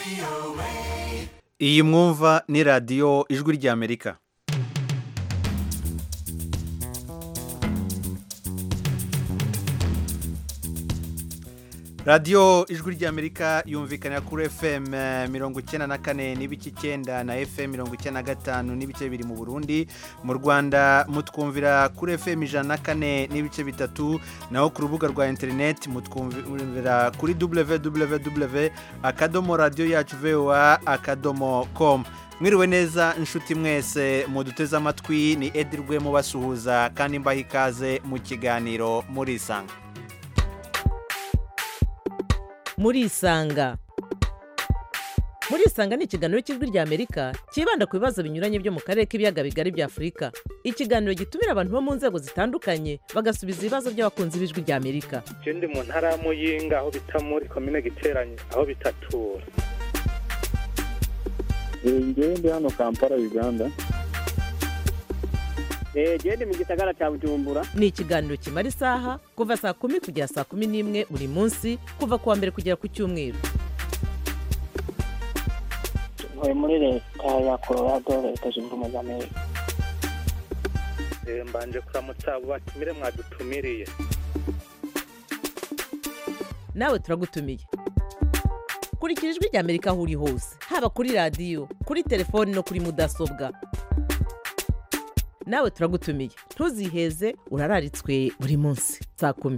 iyi mwumva ni radiyo ijwi ry'amerika radiyo ijwi ry'amerika yumvikanira kuri fm mirongo icyenda na kane n'ibice icyenda na fm mirongo icyenda na gatanu n'ibice bibiri mu burundi mu rwanda mutwumvira kuri fm ijana na kane n'ibice bitatu naho ku rubuga rwa interineti mutwumvira kuri www akadomo radiyo yacu voa akadomo komu mwiriwe neza inshuti mwese muduteze amatwi ni edirwe mubasuhuza kandi mbaha ikaze mu kiganiro murisanga murisanga murisanga ni ikiganiro cy'ijwi ry'amerika cyibanda ku bibazo binyuranye byo mu karere k'ibiyaga bigari bya afurika ikiganiro gitumira abantu bo mu nzego zitandukanye bagasubiza ibibazo by'abakunzi b'ijwi ry'amerika ndi mu ntara ya muyinga aho bita muri komine giteranye aho bitatura ngewe ndi hano kampala uganda genda mu gisagara cya bujumbura ni ikiganiro kimara isaha kuva saa kumi kugera saa kumi n'imwe buri munsi kuva ku wa mbere kugera ku cyumweru ntuye muri leta ya colorado leta zunze ubumwe za amerika mbanje kuramutsa abo batumire mwadutumiriye nawe turagutumiye kurikira ijwi ry'amerika aho uri hose haba kuri radiyo kuri telefoni no kuri mudasobwa nawe turagutumiye ntuziheze urararitswe buri munsi saa kumi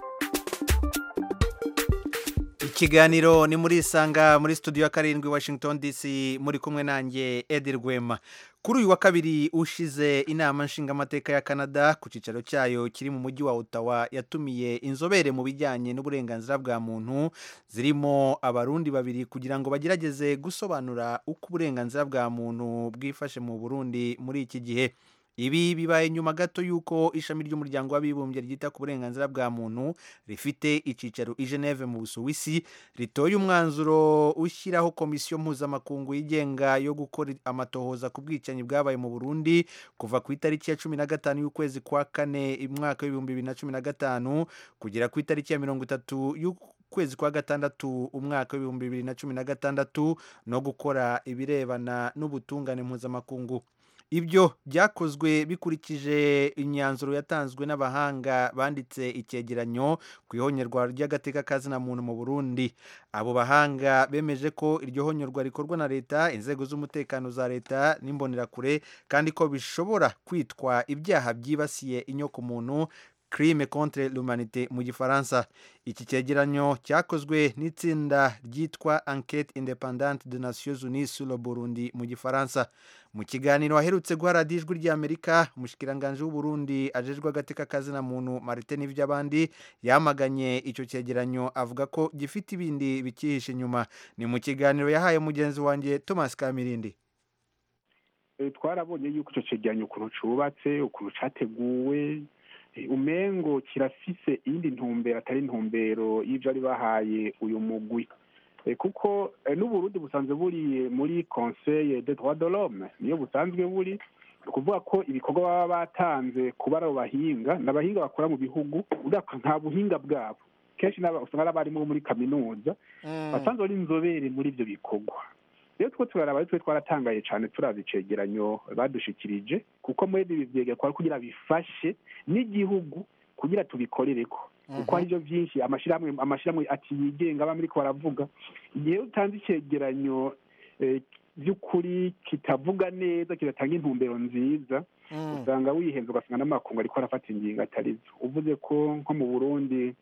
ikiganiro ni muri isanga muri studio ya karindwi washington dc muri kumwe nanjye edi rwema kuri uyu wa kabiri ushize inama nshingamateka ya canada ku cyicaro cyayo kiri mu mujyi wa ottawa yatumiye inzobere mu bijyanye n'uburenganzira bwa muntu zirimo abarundi babiri kugira ngo bagerageze gusobanura uko uburenganzira bwa muntu bwifashe mu burundi muri iki gihe ibi bibaye nyuma gato y'uko ishami ry'umuryango w'abibumbye ryita ku burenganzira bwa muntu rifite icyicaro i geneve mu busuwisi ritoye umwanzuro ushyiraho komisiyo mpuzamakungu yigenga yo gukora amatohoza ku bwicanyi bwabaye mu burundi kuva ku itariki ya cumi na gatanu y'ukwezi kwa kane umwaka w'ibihumbi bibiri na cumi na gatanu kugera ku itariki ya mirongo itatu y'ukwezi kwa gatandatu umwaka w'ibihumbi bibiri na cumi na gatandatu no gukora ibirebana n'ubutungane mpuzamakungu ibyo byakozwe bikurikije imyanzuro yatanzwe n'abahanga banditse icyegeranyo ku ihonyorwa ry'agateka kazina muntu mu burundi abo bahanga bemeje ko iryo honyorwa rikorwa na leta inzego z'umutekano za leta n'imbonerakure kandi ko bishobora kwitwa ibyaha byibasiye inyokomuntu crime contre l'humanité mu gifaransa iki cyegeranyo cyakozwe n'itsinda ryitwa enquête indépendante de nations unies sur le burundi mu gifaransa mu kiganiro aherutse guha radiyo ijwi ry'amerika umushikiranganji w'uburundi ajejwe agateka kazina muntu marite n'ivy'abandi yamaganye icyo cyegeranyo avuga ko gifite ibindi bikihishe inyuma ni mu kiganiro yahaye mugenzi wanjye thomas kamirindi twarabonye yuko icyo cyegeranyo ukuntu cubatse ukuntu categuwe umengo kirafise iyindi ntumbero atari intumbero y'ibyo ari bahaye uyu mugwi kuko n'uburundi busanzwe buri muri conseil de droit de l'homme niyo busanzwe buri ni ukuvuga ko ibikorwa baba batanze kuba ari abo bahinga ni abahinga bakora mu bihugu nta buhinga bwabo kenshi usanga ari abarimu muri kaminuza basanzwe ari inzobere muri ibyo bikorwa rero two turaraba ari twe twaratangaye cyane turaza icegeranyo badushikirije kuko muri ibi byegekwa kugira bifashe n'igihugu kugira tubikorere ko kuko hari ibyo byinshi amashyirahamwe amashyirahamwe ati yigenga aba ko baravuga igihe utanze icyegeranyo by'ukuri kitavuga neza kidatanga intumbero nziza usanga wihenze ugasanga n'amakungu ariko arafata ingingo atarizo uvuze ko nko mu burundi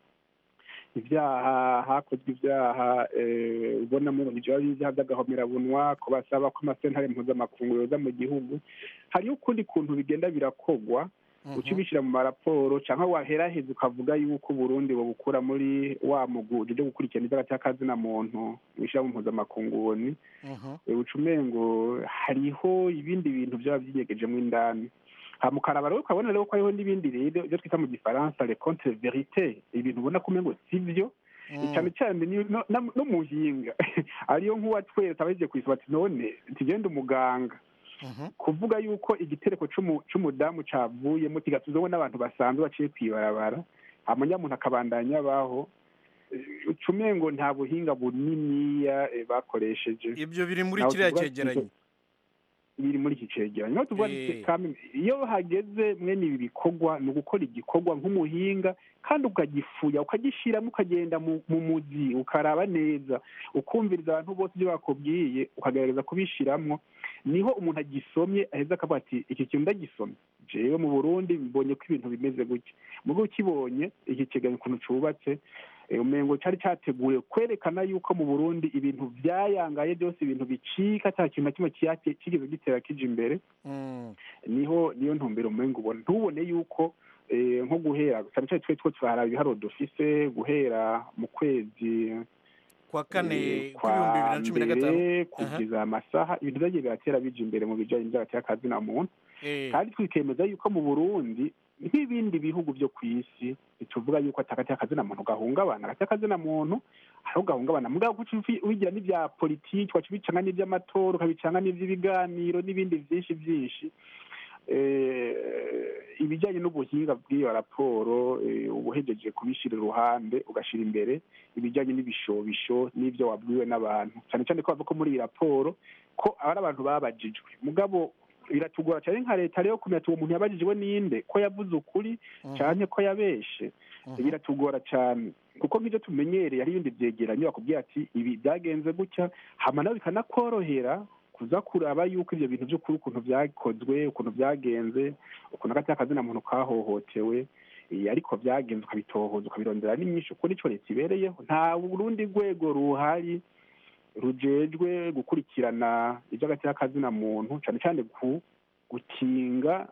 ibyaha hakozwe ibyaha ubona mu ibyo ibyaha by'agahomerabunwa ko basaba ko amasentare mpuzamakungu yoza mu gihugu hariho ukundi kuntu bigenda birakogwa uca ubishyira mu maraporo cyangwa waheraheza ukavuga yuko uburundi bubukura muri wa muguje byo gukurikirana ibyaha cy'akazina muntu wishyira mu mpuzamakungu ni uca umengo hariho ibindi bintu byaba byigegejemo indani mukaraba rero ukabona rero ko hariho n'ibindi rero ibyo twita mu gifaransa le contre verite ibintu ubona ko umengo si byo cyane cyane n'umuhinga ariyo nk'uwatweretse abagiye kwisaba ati none tugende umuganga kuvuga yuko igitereko cy'umudamu cyavuyemo kigatuzamo n'abantu basanzwe baciye ku ibarabara umuntu akabandanya abaho ucumengo nta buhinga buniniya eh, bakoresheje ibyo biri muri Naho kiriya tuvuga cyegeranyo biri muri iki cegeranyo niho tuvuga Eh. duti kame- iyo hageze mwene ibi bikorwa ni ugukora igikorwa nk'umuhinga kandi ukagifuya ukagishyiramo ukagenda mu mu muzi ukaraba neza ukumviriza abantu bose ibyo bakubwiye ukagerageza kubishyiramo niho umuntu agisomye aheza akavuga ati iki kintu ndagisomye jewe mu burundi mbonye ko ibintu bimeze gutya mugo ukibonye iki kiganiro ukuntu cubatse eh, umengo cari categuye kwerekana yuko mu burundi ibintu vyayangaye byose ibintu bicika ata kintu na kimwe kiyate- kigeze gitera kija imbere Mm. niho niyo ntumbero umengo ubona ntubone yuko eh, nko guhera cyane cyane twe two turahara ibiharuro dufise guhera mu kwezi kwa kane eh, kw'ibihumbi bibiri na cumi na gatanu mbere kugeza amasaha ibintu vyagiye biratera bija imbere mu bijanye n'vy'agateka kazina muntu Eh, kandi twikemeza yuko mu burundi nk'ibindi bihugu byo ku isi tuvuga yuko atakateka akazina muntu gahungabana agateka akazina muntu hariho gahungabana mugabo kuca ufi- ubigira n'ibya politiki waca ubicanga n'iby'amatora ukabicanga n'iby'ibiganiro n'ibindi byinshi byinshi Eh, ibijyanye n'ubuhinga bw'iyo raporo eh, uba uhejeje kubishyira iruhande ugashyira imbere ibijyanye n'ibishobisho n'ibyo wabwiwe n'abantu cyane cyane ko bavuga ko muri iyi raporo ko ari abantu babajijwe mugabo biratugora cyane nka leta rero kumenya ati uwo muntu yabajijwe ninde ko yavuze ukuri mhm, cyane ko yabeshe mhm. biratugora cyane kuko nk'ibyo tumenyereye hari ibindi byegeranyo bakubwira ati ibi byagenze gutya hama nawe bikanakorohera kuza kuraba yuko ibyo bintu by'ukuri ukuntu byakozwe ukuntu byagenze ukuntu agateka akazina muntu kahohotewe eh, ariko byagenze ukabitohoza ukabirondera n'inyinshi kuko nico leta ibereyeho nta rundi rwego ruhari rujejwe gukurikirana iby'agateka kazina muntu cyane cyane ku gukinga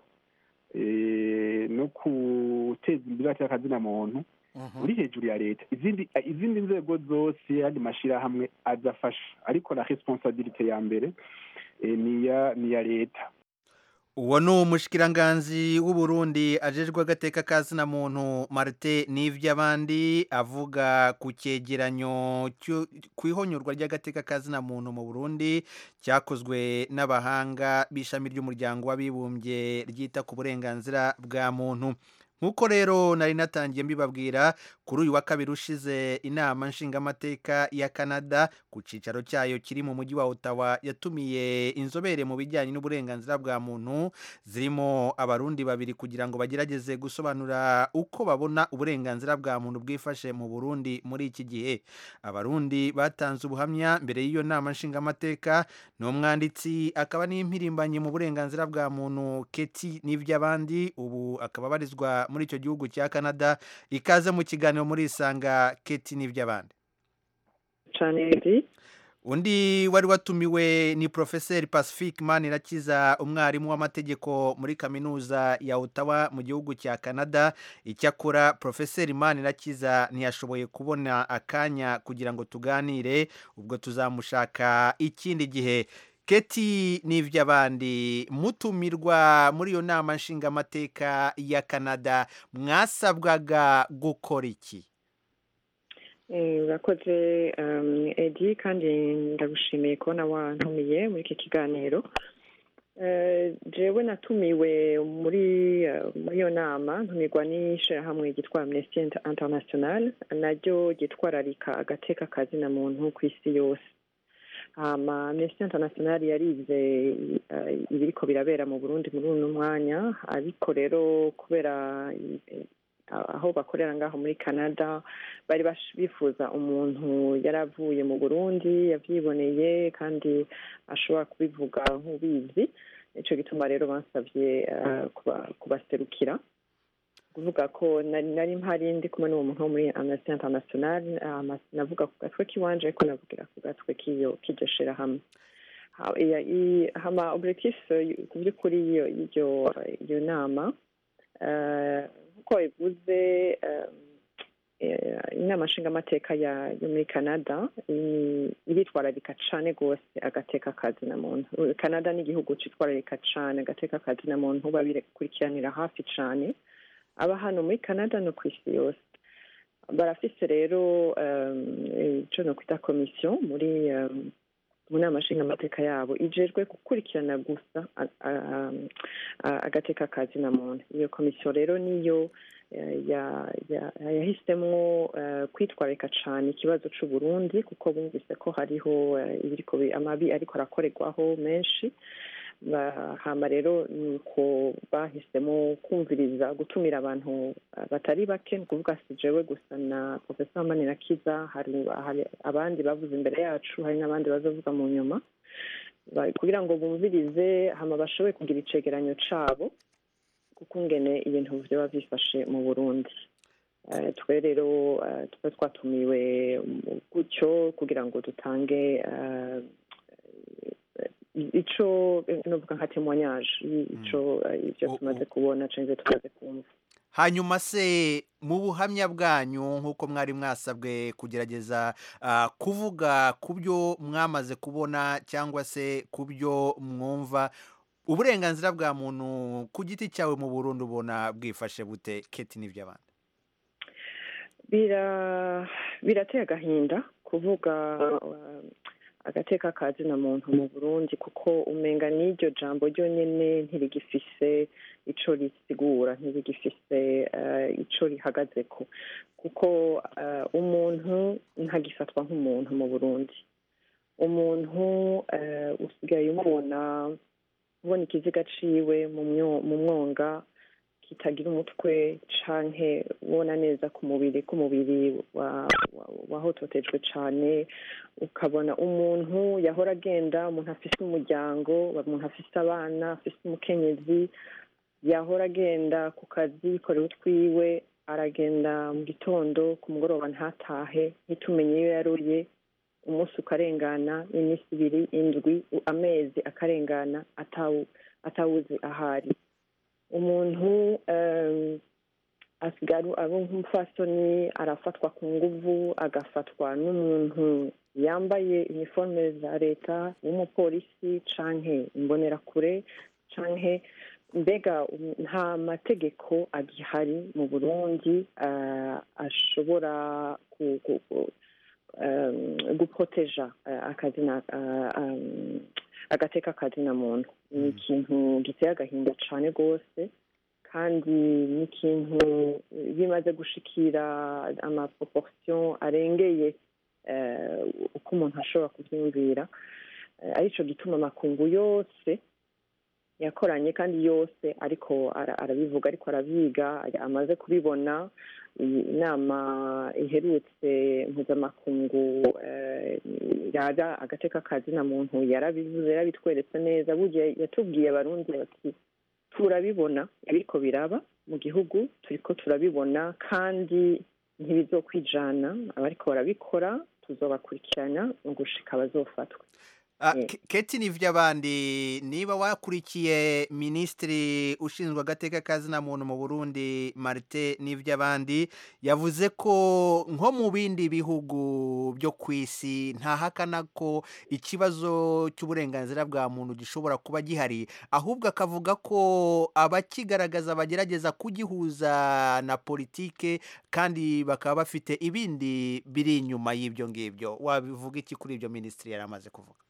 eh, no guteza imbere agateka kazina muntu Mhm. uri hejuru ya leta izindi izindi nzego zose yandi mashyirahamwe azafasha ariko na responsabilite ya mbere eh, ni iya ni iya leta uwo ni umushikiranganzi w'uburundi ajejwe agateka kazina muntu marite n'ivy'abandi avuga ku cyegeranyo cyo- ku ihonyorwa ry'agateka kazina muntu mu burundi cyakozwe n'abahanga b'ishami ry'umuryango w'abibumbye ryita ku burenganzira bwa muntu nk'uko rero nari natangiye mbibabwira kuri uyu wa kabiri ushize inama nshingamateka ya canada ku cyicaro cyayo kiri mu mujyi wa ottawa yatumiye inzobere mu bijyanye n'uburenganzira bwa muntu zirimo abarundi babiri kugira ngo bagerageze gusobanura uko babona uburenganzira bwa muntu bwifashe mu burundi muri iki gihe abarundi batanze ubuhamya mbere y'iyo nama nshingamateka ni umwanditsi akaba n'impirimbanyi mu burenganzira bwa muntu keti n'iby'abandi ubu akaba abarizwa muri icyo gihugu cya canada ikaze mu kiganiro muri isanga keti n'iby'abandi cyane edi undi wari watumiwe ni porofeseri pacifique manirakiza umwarimu w'amategeko muri kaminuza ya ottawa mu gihugu cya canada icyakora porofeseri manirakiza ntiyashoboye kubona akanya kugira ngo tuganire ubwo tuzamushaka ikindi gihe keti n'iby'abandi mutumirwa muri iyo nama nshingamateka ya canada mwasabwaga gukora iki Eh, urakoze um, edi kandi ndagushimiye kubona wantumiye muri iki kiganiro Eh, jewe natumiwe muri eh, muri iyo nama ntumirwa n'ishirahamwe ryitwa amnesty Inter- international naryo ryitwararika agateka kazina muntu ku isi yose hama amnesty international yarize eh, ibiriko birabera mu burundi muri uno mwanya ariko rero kubera eh, aho bakorera ngaho muri canada bari bash- bifuza umuntu yari avuye mu burundi yavyiboneye kandi ashobora kubivuga nk'ubizi nico gituma rero bansavye eh, kuba- kubaserukira kuvuga ko nari nari mpari ndi kumwe n'uwo muntu wo muri amnesty international ama- navuga ku gatwe k'iwanje ariko navugira ku gatwe k'iyo k'iryo shirahamwe Ha- iya- i- hama objectif eh, ku by'ukuri iyo y'iryo iyo nama eh, nk'uko bivuze eh, eh, inama nshingamateka ya yo muri canada i- iritwararika cane rwose agateka kazina muntu canada ni igihugu citwararika cane agateka kazina muntu babikurikiranira hafi cane aba hano muri canada no ku isi yose barafise rero um, ico no kwita komisiyo muri um, mu nama nshingamateka yabo ijejwe gukurikirana gusa a- a- a- agateka kazina muntu iyo komisiyo rero niyo eh, ya- ya- yahisemwo eh, kwitwararika cane ikibazo c'uburundi kuko bumvise ko hariho eh, ibiriko bi- amabi ariko arakorerwaho menshi Ba- hama rero nuko bahisemo kumviriza gutumira abantu eh, batari bake ni ukuvuga si jewe gusa na profesa manirakiza hari hari abandi bavuze imbere yacu hari n'abandi bazovuga mu nyuma Ba- kugira ngo bumvirize hama bashobore kugira icegeranyo cabo kuko ngene ibintu vyoba vyifashe mu burundi Eh, twe rero eh, tuba twatumiwe mu- gutyo kugira ngo dutange eh, ico eh, novuga nka témoignage ico eh, ivyo O- tumaze o- kubona canke ivyo tumaze kumva hanyuma se mu buhamya bwanyu nk'uko mwari mwasabwe kugerageza ah, kuvuga ku byo mwamaze kubona cyangwa se ku byo mwumva uburenganzira bwa muntu ku giti cyawe mu burundi ubona bwifashe bute keti n'iby'abandi bira birateye agahinda kuvuga uh, agateka ka zina muntu mu burundi kuko umenga n'iryo jambo ryonyene ntirigifise ico risigura ntirigifise uh, ico rihagazeko kuko uh, umuntu ntagifatwa nk'umuntu mu burundi umuntu uh, usigaye umubona ubona ikiziga ciwe mu myo- mu mwonga kitagira umutwe canke ubona neza ku mubiri k'umubiri wa- wa- wahototejwe cane ukabona umuntu yahora agenda umuntu afise umuryango umuntu afise abana afise umukenyezi yahora agenda ku kazi yikorera utwiwe aragenda mu gitondo ku mugoroba ntatahe ntitumenye iyo yaruye umunsi ukarengana iminsi ibiri indwi amezi akarengana atawu atawuzi ahari umuntu um, asigaye abo nk'umupfasoni arafatwa ku nguvu agafatwa n'umuntu yambaye iniforme za leta w'umupolisi canke imbonerakure canke mbega um, nta mategeko agihari mu burundi uh, ashobora ku, ku, ku, um, guproteja uh, akazina uh, um, agateka kazina muntu ni ikintu giteye agahinda cane rwose kandi ni ikintu bimaze gushikira amaproportion arengeye eh, uko umuntu ashobora kubyumvira Eh, arico gituma amakungu yose yakoranye kandi yose ariko ara- arabivuga ariko arabyiga amaze kubibona iyi inama iherutse mpuzamakungu eh, yaga agateka kazina muntu yarabivuze yarabitweretse neza burya yatubwiye abarundi bati turabibona ibiriko biraba mu gihugu turiko turabibona kandi ntibizokwijana abariko barabikora tuzobakurikirana mu gushika bazofatwa Ah, Mm. Ke- keti n'iby'abandi niba wakurikiye minisitiri ushinzwe agateka kazina muntu mu burundi marite n'iby'abandi yavuze ko nko mu bindi bihugu byo ku isi ntahakana ko ikibazo cy'uburenganzira bwa muntu gishobora kuba gihari ahubwo akavuga ko abakigaragaza bagerageza kugihuza na politike kandi bakaba bafite ibindi biri inyuma y'ibyo ngibyo wabivuga iki kuri ibyo minisitiri yari amaze kuvuga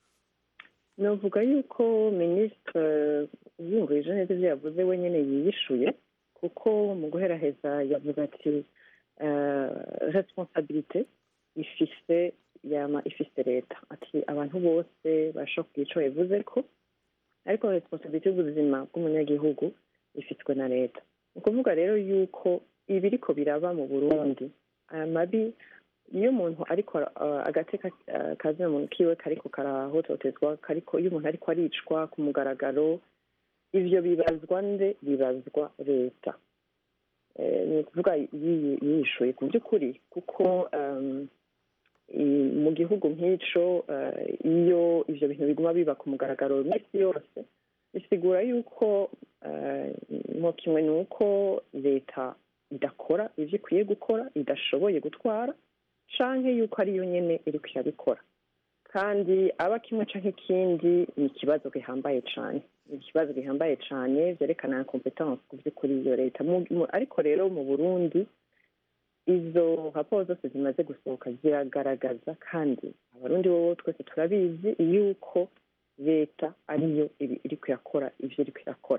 navuga yuko minisitiri yumvise neza ibyo yavuze wenyine yiyishuye kuko mu guheraheza yavuze ati responsabilite ifise yama ifise leta ati abantu bose bashobora kugira ico bivuze ko ariko responsabilite y'ubuzima bw'umunyagihugu ifitwe na leta ni ukuvuga rero yuko ibiriko biraba mu burundi aya mabi iyo umuntu ariko uh, agateka uh, kazina muntu kiwe kariko karahototezwa kariko iyo umuntu ariko aricwa ku mugaragaro ivyo bibazwa nde bibazwa leta Eh, ni ukuvuga yiyi- yiyishuye ku by'ukuri kuko um, i- mu gihugu nk'ico eh, iyo ivyo bintu biguma biba ku mugaragaro iminsi yose bisigura yuko eh, mo kimwe ni uko leta idakora ivyo ikwiye gukora idashoboye gutwara canke yuko ariyo nyene iriko irabikora kandi aba kimwe canke ikindi ni ikibazo gihambaye cane ni ikibazo gihambaye cane vyerekana competence ku vy'ukuri iyo leta Mu- mu- ariko rero mu burundi izo raporo zose zimaze gusohoka ziragaragaza kandi abarundi bobo twese turabizi yuko leta ariyo iri- iriko irakora ivyo iriko irakora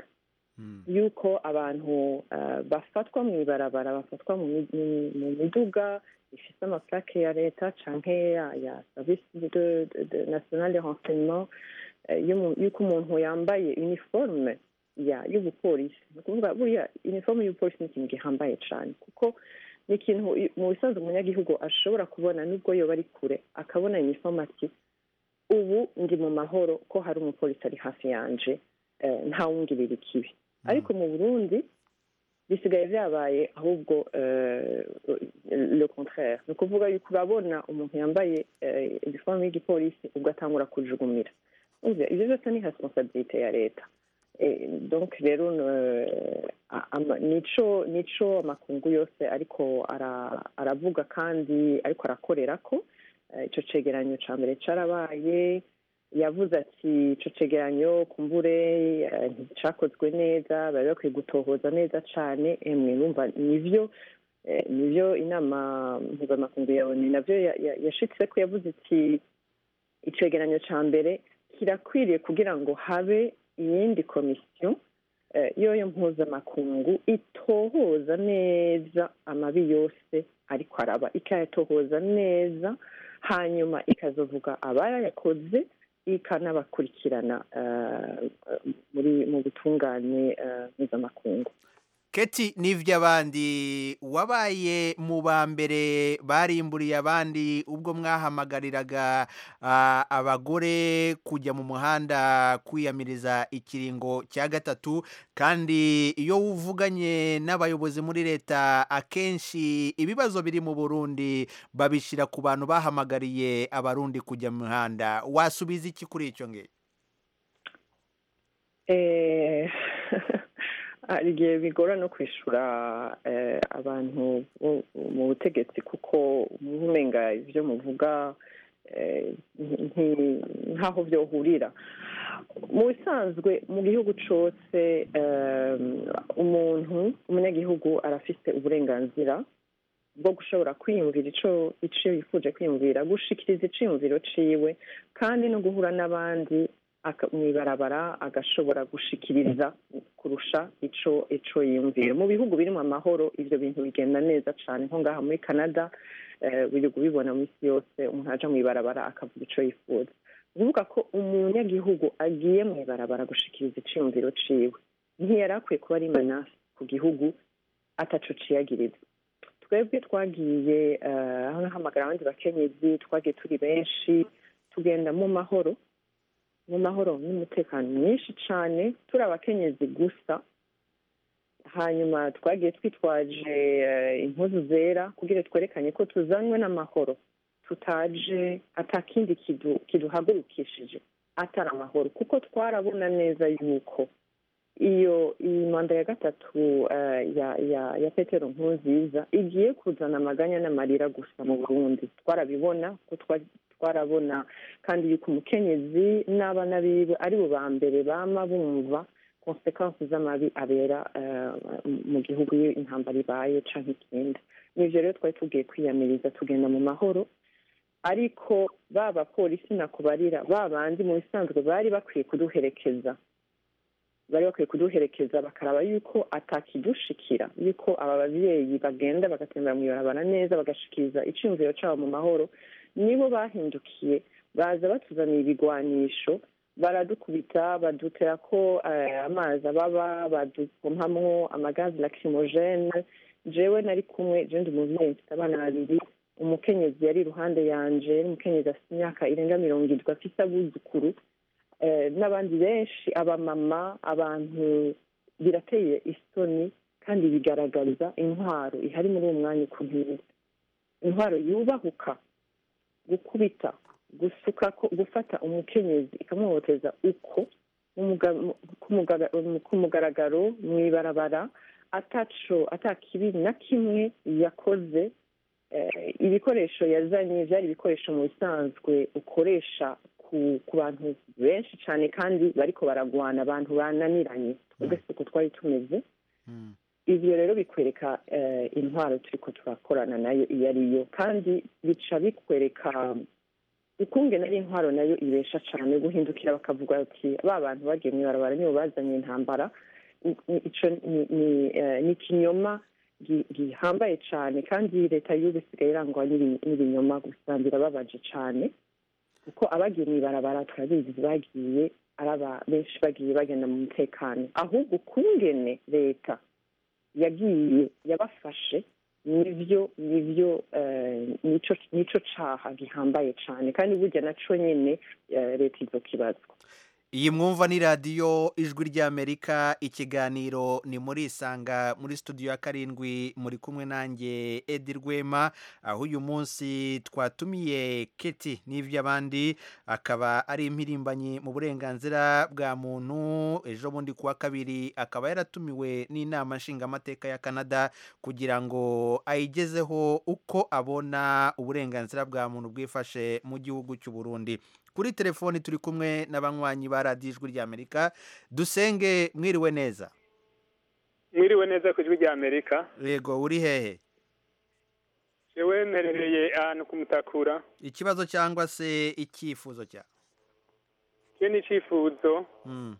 yuko abantu eh, bafatwa mu ibarabara bafatwa mu mi- mu- mu miduga ifite amaplake ya leta canke ya ya service de, de, de national de renseignement eh, y'umu- yuko umuntu yambaye uniforme ya y'ubupolisi ni ukuvuga buriya uniforme y'ubupolisi ni ikintu gihambaye cane kuko ni ikintu i- mu bisanzwe umunyagihugu ashobora kubona nubwo yoba ari kure akabona uniforme ati ubu ndi mu mahoro ko hari umupolisi ari hafi yanje eh, ntawungirira ikibi ariko mu burundi bisigaye byabaye ahubwo eh, le contraire ni ukuvuga yuko urabona umuntu yambaye eh, iniforme y'igipolisi ugatangura kujugumira Urumva, ivyo byose ni responsabilite ya leta Eh, donc rero eh, a- ama- nico nico amakungu yose ariko ara- aravuga kandi ariko arakorerako Eh, ico cegeranyo ca mbere carabaye yavuze ati ico cegeranyo kumbure eh, nticakozwe neza bari bakwiye gutohoza neza cane emwe numva nivyo eh, nivyo inama mpuzamakungu ya oni navyo ya- ya- yashitseko yavuze iti icegeranyo ca mbere kirakwiriye kugira ngo habe iyindi komisiyo eh, yoyo mpuzamakungu itohoza neza amabi yose ariko araba ikayatohoza neza hanyuma ikazovuga abayakoze ikanabakurikirana eh, muri mu butungane eh, mpuzamakungu keti n'ivy'abandi wabaye mu ba mbere barimburiye abandi ubwo mwahamagariraga ah, abagore kujya mu muhanda kwiyamiriza ikiringo cya gatatu kandi iyo uvuganye n'abayobozi muri leta akenshi ibibazo biri mu burundi babishyira ku bantu bahamagariye abarundi kujya mu mihanda wasubiza iki kuri icyo ngicyo Eh, hari igihe bigora no kwishura eh, abantu bo mu butegetsi kuko umenga ibyo muvuga eh, nti- ntaho byohurira mu bisanzwe mu gihugu cyose eh, umuntu umunyagihugu arafite uburenganzira bwo gushobora kwiyumvira ico ico yifuje kwiyumvira gushikiriza iciyumviro ciwe kandi no guhura n'abandi aka- mw'ibarabara agashobora gushikiriza kurusha ico ico yiyumvira mu bihugu birimo amahoro ivyo bintu bigenda neza cane nko ngaha muri canada eh, biri kubibona mu isi yose umuntu aja mw'ibarabara akavuga ico yifuza kuvuga ko umunyagihugu agiye mw'ibarabara gushikiriza iciyumviro ciwe ntiyari akwiye kuba ari manasi ku gihugu ataco ciyagiriza twebwe twagiye eh, aho nahamagara abandi bakenyezi twagiye turi benshi tugenda mu mahoro mu mahoro n'umutekano mwinshi cyane turi abakenyezi gusa hanyuma twagiye twitwaje eh, impuzu zera kugira twerekane ko tuzanywe n'amahoro tutaje atakindi kidu- kiduhagurukishije atari amahoro kuko twarabona neza yuko iyo iyi manda ya gatatu eh, ya ya ya petero nkurunziza igiye kuzana amaganya n'amarira gusa mu burundi twarabibona ko twa- twarabona kandi yuko umukenyezi n'abana biwe ari bo ba mbere bama bumva konsekansi z'amabi abera eh, mu gihugu iyo intambara ibaye canke ikindi nivyo rero twari tugiye kwiyamiriza tugenda mu mahoro ariko ba bapolisi nakubarira ba bandi mu bisanzwe bari bakwiye kuduherekeza bari bakwiye kuduherekeza bakaraba yuko atakidushikira yuko aba babyeyi bagenda bagatembera mu ibarabara neza bagashikiriza iciyumviro cabo mu mahoro nibo bahindukiye baza batuzaniye ibigwanisho baradukubita badutera ko eh, amazi ababa badupompamwo amagazi lacrimogene jewe nari kumwe je ndi umuvyeyi mfite abana babiri umukenyezi yari iruhande yanje umukenyezi afite imyaka irenga mirongo irindwi afite abuzukuru eh, n'abandi benshi abamama abantu birateye isoni kandi bigaragariza intwaro ihari muri uwo mwanya ukuntu imeze intwaro yubahuka gukubita gusuka ko gufata umukenyezi ikamuhoteza uko mu muga- mu- ku mugaga- mu- ku mugaragaro mu ibarabara ataco atakibi na kimwe yakoze eh, ibikoresho yazanye byari ibikoresho mu bisanzwe ukoresha ku ku bantu benshi cyane kandi bariko baragwana abantu bananiranye twebwe siko twari tumeze ivyo rero bikwereka eh, intwaro turiko turakorana nayo iyo ari yo kandi bica bikwereka ukungene ari intwaro nayo ibesha cane guhindukira bakavuga ati ba bantu bagiye mw'ibarabara nibo bazanye intambara ni- ico ni- ni eh, ni ikinyoma gi- gihambaye cyane kandi leta y'ubu isigaye irangwa n'ibi- n'ibinyoma gusa birababaje cyane kuko abagiye mu ibarabara turabizi bagiye araba benshi bagiye bagenda mu mutekano ahubwo kungene leta yagiye yabafashe nivyo nivyo eh, nico nico caha gihambaye cane kandi burya naco nyene eh, leta izokibazwa iyi mwumva ni radiyo ijwi ry'amerika ikiganiro ni muri isanga muri studio ya karindwi muri kumwe nanjye edi rwema aho uyu munsi twatumiye keti n'iby'abandi akaba ari impirimbanyi mu burenganzira bwa muntu ejo bundi kuwa kabiri akaba yaratumiwe n'inama nshingamateka ya canada kugira ngo ayigezeho uko abona uburenganzira bwa muntu bwifashe mu gihugu cy'u Burundi kuri telefoni turi kumwe n'abanywanyi ba radiyo ijwi ry'amerika dusenge mwiriwe neza mwiriwe neza ku ijwi rya amerika yego uri hehe jewe mperereye ahantu ku mutakura ikibazo cyangwa se icyifuzo cya cyo ni icyifuzo Mm,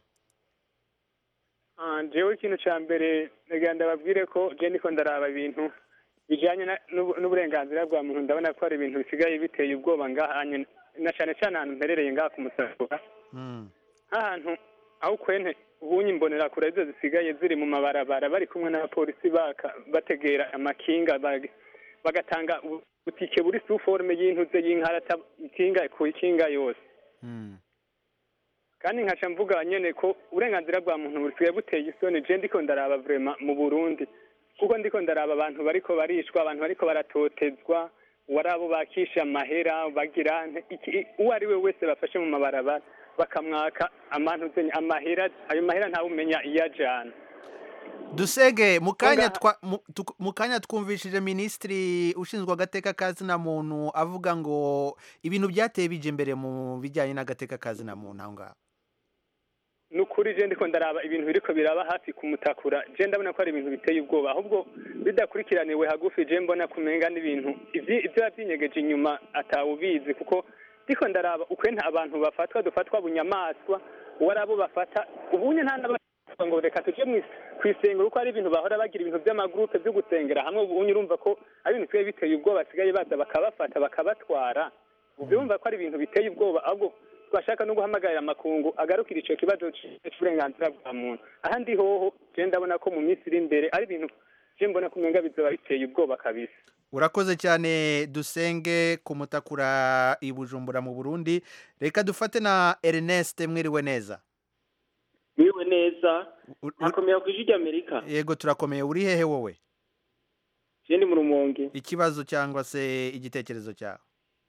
Ah, jewe ikintu cya mbere reka ndababwire ko je niko ndaraba ibintu bijanye na- n'ubu- n'uburenganzira bwa muntu ndabona ko hari ibintu bisigaye biteye ubwoba ngaha nyene na cyane cyane ahantu mperereye ngaha ku mutakura mm, nk'ahantu aho ukwene ubunye imbonerakure arizo zisigaye ziri mu mabarabara bari kumwe n'abapolisi baka bategera amakinga bag- bagatanga ubu- butike buri suforme y'intuze y'inkarata ikinga ku ikinga yose mm. kandi nkaca mvuga nyene ko uburenganzira bwa muntu busigaye buteye isoni je ndiko ndaraba vrema mu burundi kuko ndiko ndaraba abantu bariko barishwa abantu bariko baratotezwa wari abo bakisha amahera bagira nte- iki- uwo ari we wese bafashe mu mabarabara bakamwaka amantuzenye amahera ayo mahera ntawe umenya iyo ajana dusenge mu kanya Ngaha- twa- mu- tuk- mu kanya twumvishije minisitiri ushinzwe agateka kazina muntu avuga ngo ibintu byateye bija imbere mu bijyanye n'agateka kazina muntu aho ngaho nukuri je ndiko ndaraba ibintu biriko biraba hafi kumutakura je ndabona ko ari ibintu biteye ubwoba ahubwo bidakurikiraniwe hagufi je mbona kumenga n'ibintu ivyi- ivyo yavyinyegeje inyuma atawubizi kuko ndiko ndaraba ukwenta abantu bafatwa dufatwa bunyamaswa uwari abo bafata ubunye nta n'aba ngo reka tuje mwis- kw'isengero kuko ari ibintu bahora bagira ibintu vy'amagurupe vyo gusengera hamwe ubunye urumva ko ari ibintu bisigaye biteye ubwoba basigaye baza bakabafata bakabatwara ubwo urumva ko ari ibintu biteye ubwoba ahubwo twashaka no guhamagarira amakungu agarukira ico kibazo c'uburenganzira bwa muntu ahandi hoho je ndabona ko mu minsi iri imbere ari ibintu je mbona ko umenga bizoba biteye ubwoba kabisa urakoze cyane dusenge kumutakura i bujumbura mu burundi reka dufate na ernest mwiriwe neza Mwiriwe neza U- u- nakomera ku ijwi ry'amerika yego turakomeye uri hehe wowe je ndi mu rumonge ikibazo cyangwa se igitekerezo cyawe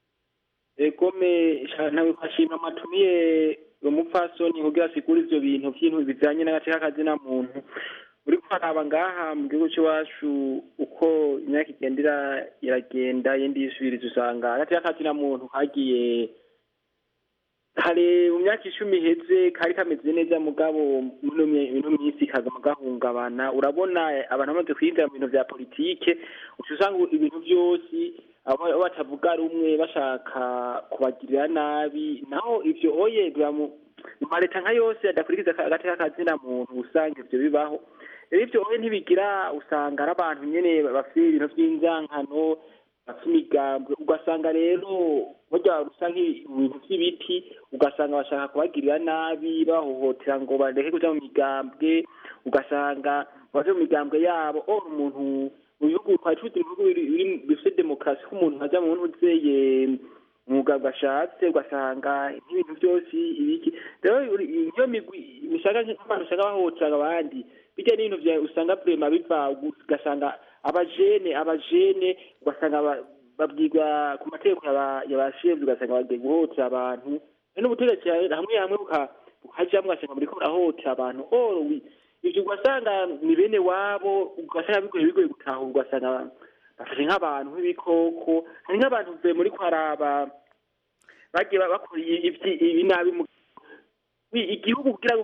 egome ntawe kwashima amatumiye umupfasoni kugira asigure ivyo bintu vy'intu bijanye n'agateka kazina muntu uri kwaraba ngaha mu gihugu c'iwacu uko imyaka igenda iragenda yindi yisubiriza usanga agateka kazina muntu kagiye kare mu myaka icumi iheze kari kameze neza mugabo muno mi- ino minsi kagama gahungabana urabona abantu bamaze kwinjira mu bintu vya politike uca usanga ibintu vyose abo abo batavuga rumwe bashaka kubagirira nabi naho ivyo oye biba mu mu maleta nka yose adakurikiza aka- agateka kazina muntu usanga ivyo bibaho rero ivyo oye ntibigira usanga ari abantu nyene bafite ibintu vy'inzankano bafite imigambwe ugasanga rero burya rusa nk'ibintu vy'ibiti ugasanga bashaka kubagirira nabi bahohotera ngo bareke kuja mu migambwe ugasanga baje mu migambwe yabo or umuntu mu bihugu twari tuzi ibihugu biri- biri- bifite demokarasi ko umuntu aja mu ntuzeye umugambwe ashatse ugasanga nk'ibintu byose ibiki rero uri- iyo migwi bishaka nk'abantu usanga bahohotera abandi bijya n'ibintu vya usanga vrema biva ugasanga abajene abajene ugasanga ba- babwirwa ku mategeko yaba- yabashinzwe ugasanga bagiye guhohotera abantu rero n'ubutegetsi hamwe hamwe buka- bukajamwo ugasanga buriko burahohotera abantu or wi- ivyo ugasanga ni bene wabo ugasanga bigoye bigoye gutahura ugasanga bafashe nk'abantu nk'ibikoko hari nk'abantu mvuye muri kwaraba bagiye ba- bakora ivyi- ibi nabi mu wi- igihugu kugira ngo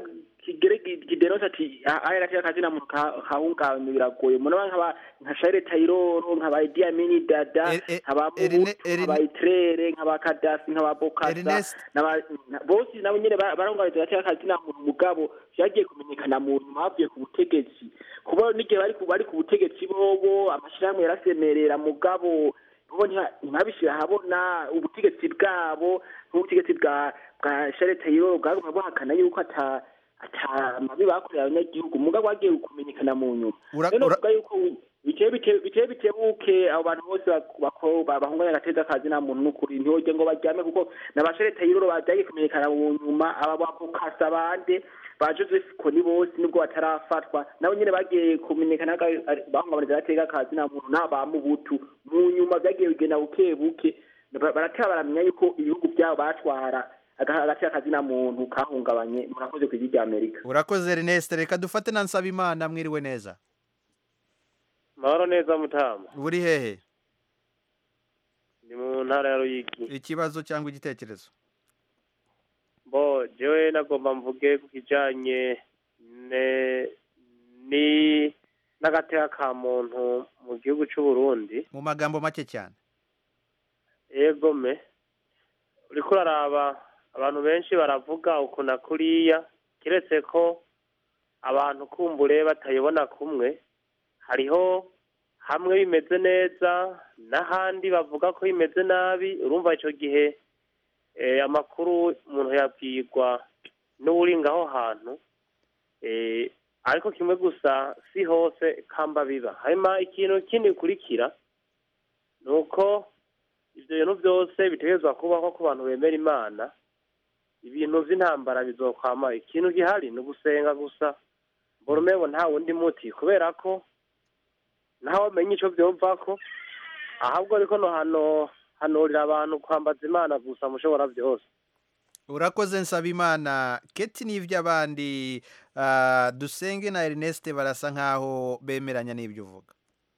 kigere gideronse ati aya gateka kazina muntu kahungabanye biragoye muraba nkaba nka Charles Taylor nkaba Idi Amin Dada E- e- nkaba Erne- Mubutu Erne- nkaba Itrere nkaba Kadafi nkaba Bokasa Ernest n'aba- na- bose nabo nyene ba- barahungabanye gateka kazina muntu mugabo vyagiye kumenyekana mu nyuma bavuye ku butegetsi kuba n'igihe bari ku bari ku butegetsi bobo amashirahamwe yarasemerera mugabo bo ntiba- ntibabishira ahabona ubutegetsi bwabo nk'ubutegetsi bwa bwa Charles Taylor bwaguma buhakana yuko ata ata mabi bakorera abanyagihugu mugabo wagiye kumenyekana mu nyuma Ura- rero ura- novuga yuko biteye bite- biteye bitebuke abo bantu bose bak- bako- ba- bahunganya agateza kazi nta muntu n'ukuri ntihoge ngo baryame kuko n'abashere Taylor bagiye kumenyekana mu nyuma aba bakukasa bande ba Joseph Kony bose nubwo batarafatwa nabo nyene bagiye kumenyekana bahungabaniza agateka kazi nta muntu n'aba Mubutu mu nyuma vyagiye bigenda buke buke Ba- baratera baramenya yuko ibihugu vyabo batwara aga- agateka kazi nta muntu kahungabanye murakoze ku ijwi rya Amerika urakoze Ernest reka dufate na Nsabimana mwiriwe neza mahoro neza mutama uri hehe ni mu ntara ya ruyigi ikibazo cyangwa igitekerezo bo jewe nagomba mvuge ku kijanye ne ni n'agateka ka muntu mu gihugu c'u Burundi mu magambo make cyane yego me uriko uraraba abantu benshi baravuga uku na kuriya kiretse ko abantu kumbure batayibona kumwe hariho hamwe bimeze neza n'ahandi bavuga ko bimeze nabi urumva ico gihe eh, amakuru umuntu yabwirwa n'uwuri ngaho hantu eh, ariko kimwe gusa si hose kamba biba hanyuma ikintu kindi gikurikira ni uko ivyo bintu byose bitegerezwa kubaho ku bantu bemera imana ibintu vy'intambara bizokwama ikintu gihari ni ugusenga gusa mbona umengo nta wundi muti kubera ko ntawe menya ico vyovako ahubwo ariko no hano hanurira abantu kwambaza imana gusa mushobora vyose urakoze Nsabimana keti n'ivy'abandi ah, dusenge na Ernest barasa nkaho bemeranya n'ibyo uvuga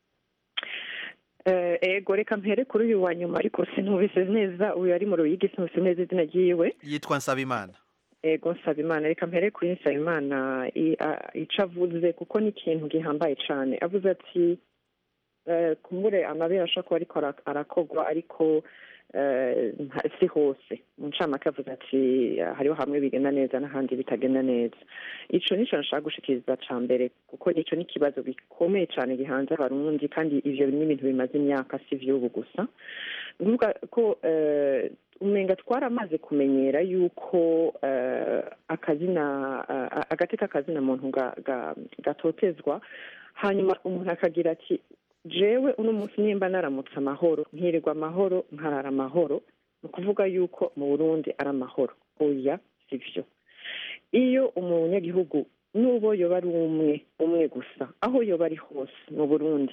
Eh, ego reka mpere kuri uyu wa nyuma ariko sinubise neza uyu ari mu ruyigi sinubise neza izina ryiwe yitwa Nsabimana ego nsabimana reka mpere kuri nsabimana i- a- ico avuze kuko ni ikintu gihambaye cane avuze ati eh, kumbure amabere ashobora kuba ariko ara- arakogwa ariko eh, nta- si hose mu ncamake avuze ati hariho hamwe bigenda neza n'ahandi bitagenda neza ico nico nashaka gushikiriza ca mbere kuko ico ni ikibazo gikomeye cane gihanze abarundi kandi ivyo ni ibintu bimaze imyaka si vy'ubu gusa ni ukuvuga ko eh, umenga twaramaze kumenyera yuko eh, akazina eh, agateka kazina muntu ga- ga- gatotezwa hanyuma umuntu akagira ati jewe uno munsi nimba naramutse amahoro nkirirwa amahoro nkarara amahoro ni ukuvuga yuko mu burundi ari amahoro oya si vyo iyo umunyagihugu n'ubo yoba ari umwe umwe gusa aho yoba ari hose mu burundi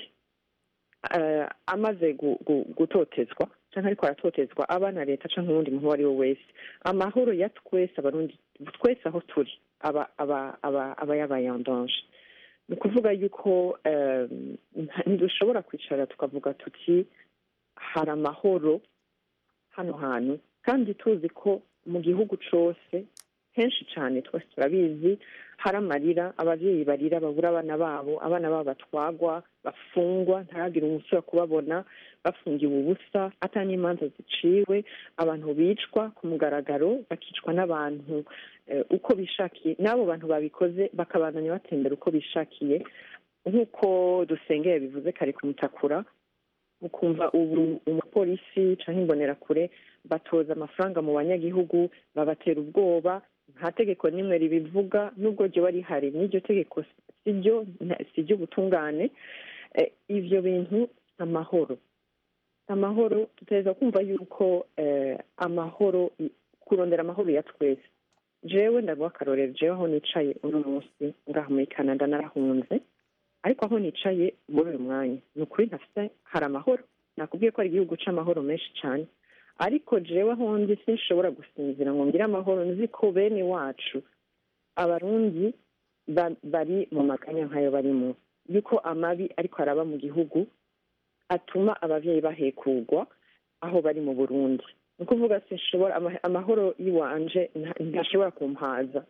eh, amaze gu- gu- gutotezwa canke ariko aratotezwa aba na leta canke uwundi muntu uwo ari we wese amahoro ya twese abarundi twese aho turi aba aba aba aba yabayandanje ni ukuvuga yuko eh, nta- ntidushobora kwicara tukavuga tuti hari amahoro hano hantu kandi tuzi ko mu gihugu cose henshi cyane twese turabizi hari amarira ababyeyi barira babura abana babo abana babo batwagwa bafungwa ntihagire umusore kubabona bafungiwe ubusa ata n'imanza ziciwe abantu bicwa ku mugaragaro bakicwa n'abantu eh, uko bishakiye n'abo bantu babikoze bakabandanya batembera uko bishakiye nk'uko dusengeye bivuze kare kumutakura ukumva ubu umupolisi cyangwa imbonerakure batoza amafaranga mu banyagihugu babatera ubwoba nta tegeko n'imwe ribivuga nubwo ryoba rihari n'iryo tegeko si ryo nta- si ry'ubutungane Eh, ivyo bintu amahoro amahoro tuteza kumva yuko eh, amahoro kurondera amahoro ya twese jewe ndaguha akarorero jewe aho nicaye uno munsi ngaha muri canada narahunze ariko aho nicaye muri uyu mwanya ni ukuri ntafite hari amahoro nakubwiye ko ari igihugu c'amahoro menshi cyane ariko jewe aho ndi sinshobora gusinzira ngo ngire amahoro nzi ko bene wacu abarundi ba- bari mu maganya nk'ayo barimo yuko amabi ariko araba mu gihugu atuma abavyeyi bahekugwa aho bari mu burundi ni ukuvuga sinshobora ama- amahoro y'iwanje nta- ntashobora kumpaza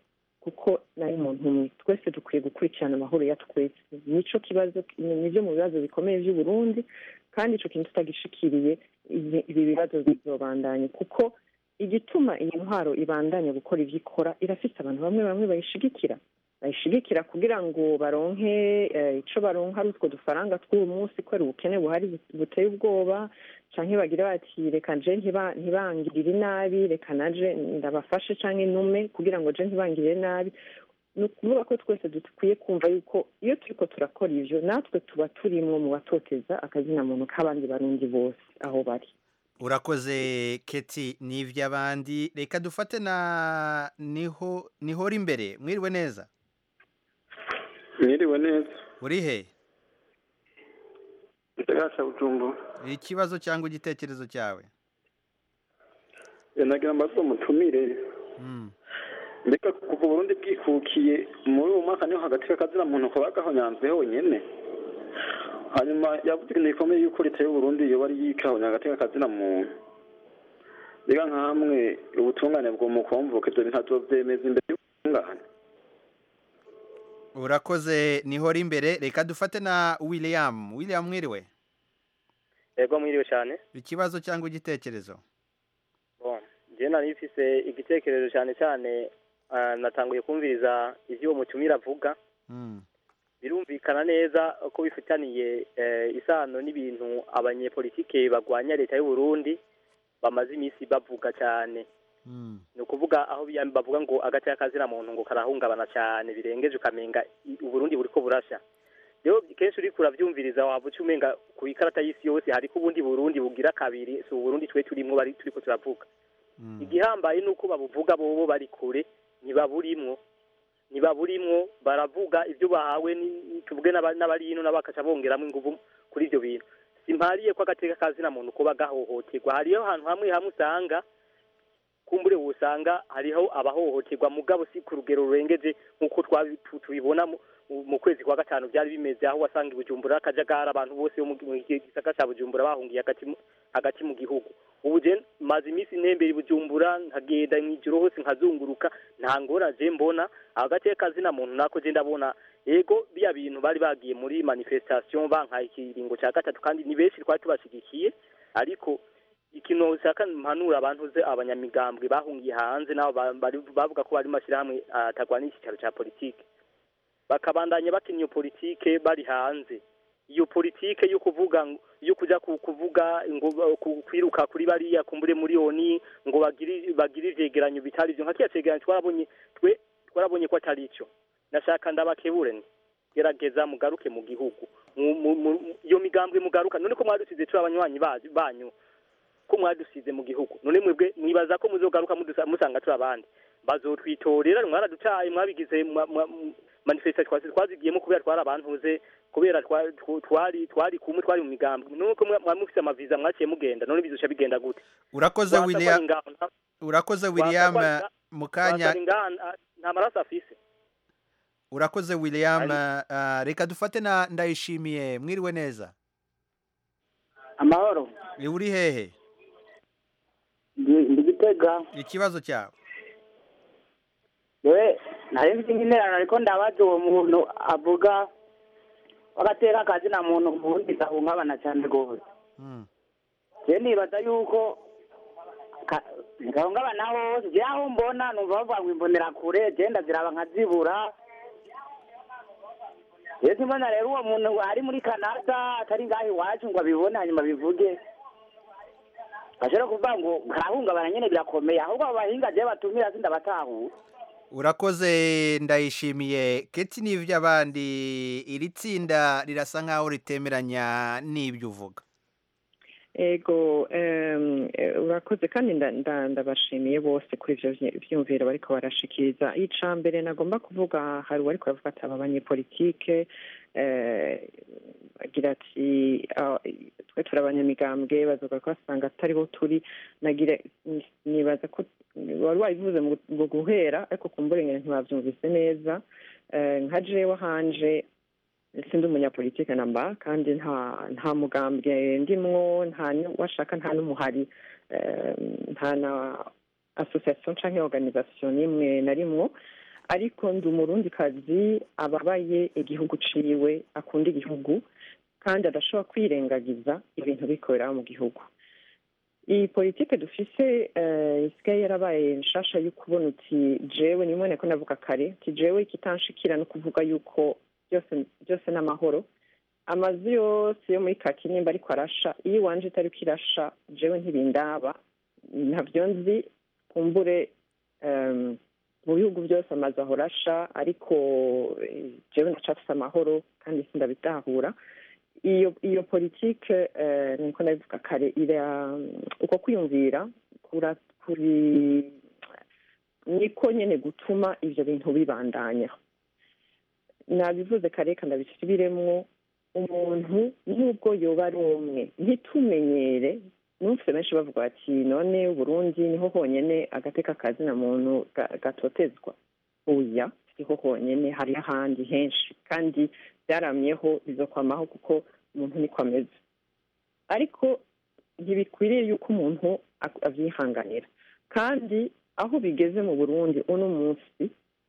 kuko nari umuntu umwe twese dukwiye gukurikirana amahoro ya twese nico kibazo nivyo mu bibazo bikomeye vy'uburundi kandi ico kintu tutagishikiriye ibi ibi bibazo bizobandanya kuko igituma iyi ntwaro ibandanya gukora ivyo ikora irafise abantu bamwe bamwe bayishigikira bayishigikira kugira ngo baronke eh, ico baronka ari utwo dufaranga tw'uyu munsi kubera ubukene buhari bu- buteye ubwoba canke bagire bati reka nje ntiba- ntibangirire nabi reka naje ndabafashe canke nume kugira ngo je ntibangirire nabi ni ukuvuga ko twese dukwiye kumva yuko iyo turiko turakora ivyo natwe tuba turimwo mu batoteza akazina muntu k'abandi barundi bose aho bari urakoze keti n'ivy'abandi reka dufate na niho nihora imbere mwiriwe neza mwiriwe neza uri he ndagasa bujumbu ikibazo cyangwa igitekerezo cyawe nagira mbazo mutumire Mm. mbega kuva uburundi bwikukiye muri uwo mwaka niho hagati y'akazina muntu kuba gahonyanzwe honyene hanyuma yavuze ikintu gikomeye yuko leta y'uburundi yoba ari yikahonya hagati y'akazina muntu mbega nka hamwe ubutungane bwo mu kumvuka ivyo bintu azovyemeza imbere y'ubutungane urakoze nihora imbere reka dufate na william william mwiriwe yego mwiriwe cyane ikibazo cyangwa igitekerezo bon njye nari mfise igitekerezo cyane cyane ah, natanguye kumviriza ivyo uwo mutumire avuga Mm. birumvikana neza ko bifitaniye eh, isano n'ibintu abanyepolitike bagwanya leta y'u Burundi bamaze iminsi bavuga cyane Mm. ni ukuvuga aho biya- bavuga ngo agati kazina muntu ngo karahungabana cyane birengeje ukamenga i- uburundi buriko burasha rero kenshi uriko uravyumviriza waba uca umenga ku ikarata y'isi yose hariko ubundi burundi bugira kabiri si uburundi twe turimwo bari turiko turavuga igihambaye ni uko babuvuga bobo bari kure ntibaburimwo ntibaburimwo baravuga ibyo bahawe ni- tuvuge n'aba- n'abari hino nabo bakaca bongeramo inguvu kuri ivyo bintu simpariye ko agateka kazina muntu kuba gahohoterwa hariyo ahantu hamwe hamwe usanga kumbure wosanga hariho abahohoterwa mugabo si ku rugero rurengeje nk'uko twabi- tu- tubibona mu- mu- mu kwezi kwa gatanu byari bimeze aho wasanga i bujumbura akajagari abantu bose bo mu mu gisaka ca bujumbura bahungiye hagati mu- hagati mu gihugu ubu je maze iminsi ntembera i bujumbura nkagenda mw'ijoro hose nkazunguruka nta ngora je mbona agateka kazina muntu nako je ndabona ego biya bintu bari bagiye muri manifestation bankaye ikiringo ca gatatu kandi ni benshi twari tubashigikiye ariko ikintu ushaka mpanura abantu ze abanyamigambwe bahungiye hanze nabo ba- bari- bavuga ko bari mashyirahamwe atagwana icyicaro cya politike bakabandanya bakina iyo politike bari hanze iyo politike yo kuvuga ngo- yo kuja ku- kuvuga ngo ku- kwiruka kuri bariya kumbure muri oni ngo bagire bagire ivyegeranyo bitari byo nka kiya cegeranyo twarabonye twe twarabonye ko atari ico nashaka ndabakebure nti gerageza mugaruke mu gihugu Mu- mu- mu- iyo migambwe mugaruka none ko mwadusize turi abanywanyi ba- banyu ko mwadusize mu gihugu none mwebwe mwibaza ko muzogaruka mudusa- musanga turi abandi bazotwitorera mwaradutaye mwabigize mwa- mwa- m- manifestation twasi twazigiyemo kubera twari abantuze kubera twa- tw- twari twari kumwe twari mu migambwe nuko mwa- mwari mufise amaviza mwaciye mugenda none bizoca bigenda gute urakoze Wasa ko ari william ngaho, nta- urakoze wasa ko william ari nga- mu wasa kanya ari ngaha, nta- nta maraso afise urakoze william ah, reka dufate na ndayishimiye mwiriwe neza amahoro Ni uri hehe ndi ndi gitega ikibazo cyawe yewe nari mfite interano ariko ndabaza uwo muntu avuga wagatera akazina muntu ubundi gahungabana cyane rwose je nibaza yuko ka- gahungabana hose je aho mbona numva bavuga ngo imbonera kure je ndaziraba nkazibura je simbona rero uwo muntu ari muri kanada atari ngaho iwacu ngo abibone hanyuma bivuge ashobora kuvuga ngo karahungabana nyene birakomeye ahubwo abo bahinga je batumira sindabatahura urakoze ndayishimiye keti n'iby'abandi iri tsinda rirasa nkaho ritemeranya n'ibyo uvuga ego em, eh, urakoze kandi nda- nda- ndabashimiye bose kuri ivyo vy- vyumviro bariko barashikiriza ica mbere nagomba kuvuga hari uwariko aravuga ati aba banyepolitike eh, agira ati ah, twe turi abanyamigambwe bazoga ko basanga atariho turi nagira nibaza ko wari wabivuze mu gu- mu guhera ariko kumburengere ntibavyumvise neza Eh, nka jewe hanje sindi umunyapolitike namba kandi nta nta mugambwe ndimwo nta nu- washaka nta n'umuhari eh, nta na association canke organisation n'imwe na rimwo ariko ndi umurundikazi ababaye igihugu ciwe akunda igihugu kandi adashobora kwirengagiza ibintu bikorera mu gihugu iyi politike dufise eh, isigaye yarabaye nshasha yo kubona uti jewe nimwe nako navuga kare uti jewe ikitanshikira no kuvuga yuko byose byose n'amahoro amazu yose yo muri kaki nimba ariko arasha iyo iwanje itariko irasha jewe ntibindaba ntabyo nzi kumbure em, mu bihugu byose amazu ahora asha ariko eh, jewe ndacafise amahoro kandi sindabitahura iyo iyo politike eh, niko nabivuga kare ira uko kwiyumvira kura kuri niko nyene gutuma ivyo bintu bibandanya nabivuze kare kandi ndabisubiremwo umuntu nubwo yoba ari umwe ntitumenyere numvise benshi bavuga bati none uburundi niho honyene agateka kazina muntu ga- gatotezwa oya siho honyene hari ahandi henshi kandi byaramyeho bizokwamaho kuko umuntu niko ameze ariko ntibikwiriye yuko umuntu ak- avyihanganira kandi aho bigeze mu burundi uno munsi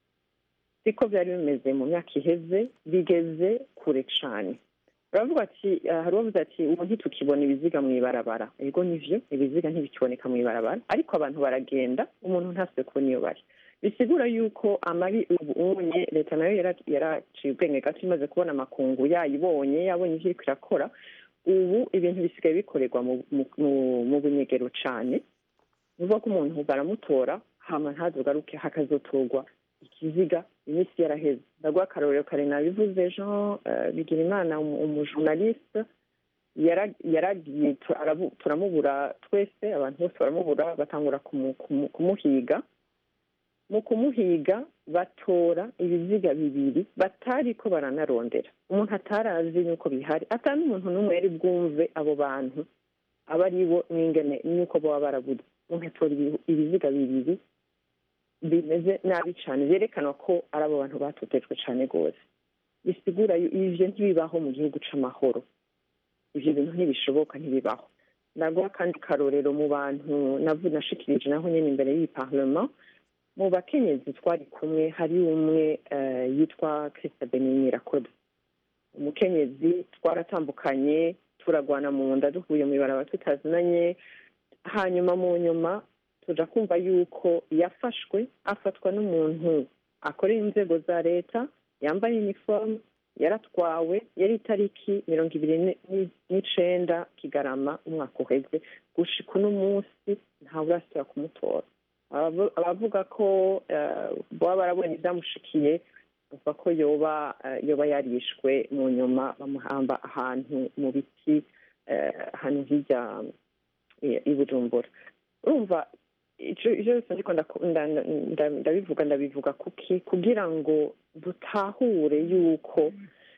siko byari bimeze mu myaka iheze bigeze kure cane baravuga ati ah, hari uwavuze ati ubu ntitukibona ibiziga mu ibarabara ego nivyo ibiziga ntibikiboneka mu ibarabara ariko abantu baragenda umuntu ntase kubona iyo bari bisigura yuko amabi ubu unye leta nayo yara- yaraciye ubwenge gato imaze kubona amakungu yayibonye yabonye ivyo iriko irakora ubu ibintu bisigaye bikorerwa mu, mu, mu, mu bunyegero cane ni ukuvuga ko umuntu baramutora hama ntazogaruke hakazotorwa ikiziga iminsi yaraheze ndaguha akarorero kare nabivuze jean eh, bigirimana umu- umujournaliste yara- yaragiye tu- arabu- turamubura twese abantu bose baramubura batangura kumu- kumu- kumuhiga mu kumuhiga batora ibiziga bibiri batariko baranarondera umuntu atarazi nuko bihari ata n'umuntu n'umwe yari bwumve abo bantu aba ari bo n'ingene nuko baba barabuze umuntu atora ibi- ibiziga bibiri bimeze nabi cyane byerekana ko ari abo bantu batotejwe cyane rwose bisigura yu- ivyo ntibibaho mu gihugu c'amahoro ivyo bintu ntibishoboka ntibibaho ndaguha kandi karorero mu bantu navu nashikirije naho nyene imbere y'iyi parlement mu bakenyezi twari kumwe hari umwe eh, yitwa Christa Benini Rakoda umukenyezi twaratambukanye turagwana mu nda duhuye mu ibaraba tutazinanye hanyuma mu nyuma tuja kumva yuko yafashwe afatwa n'umuntu akorera inzego za leta yambaye uniforme yaratwawe yari itariki mirongo ibiri ni- ni- n'icenda kigarama umwaka uheze gushika uno munsi ntawe urasubira kumutora Abavu- abavuga ko eh, baba barabonye ibyamushikiye bavuga ko yoba eh, yoba yarishwe mu nyuma bamuhamba ahantu mu biti eh, ahantu hirya eh, i bujumbura urumva ico ivyo byose ndiko ndaku- nda- nda- ndabivuga ndabivuga kuki kugira ngo dutahure yuko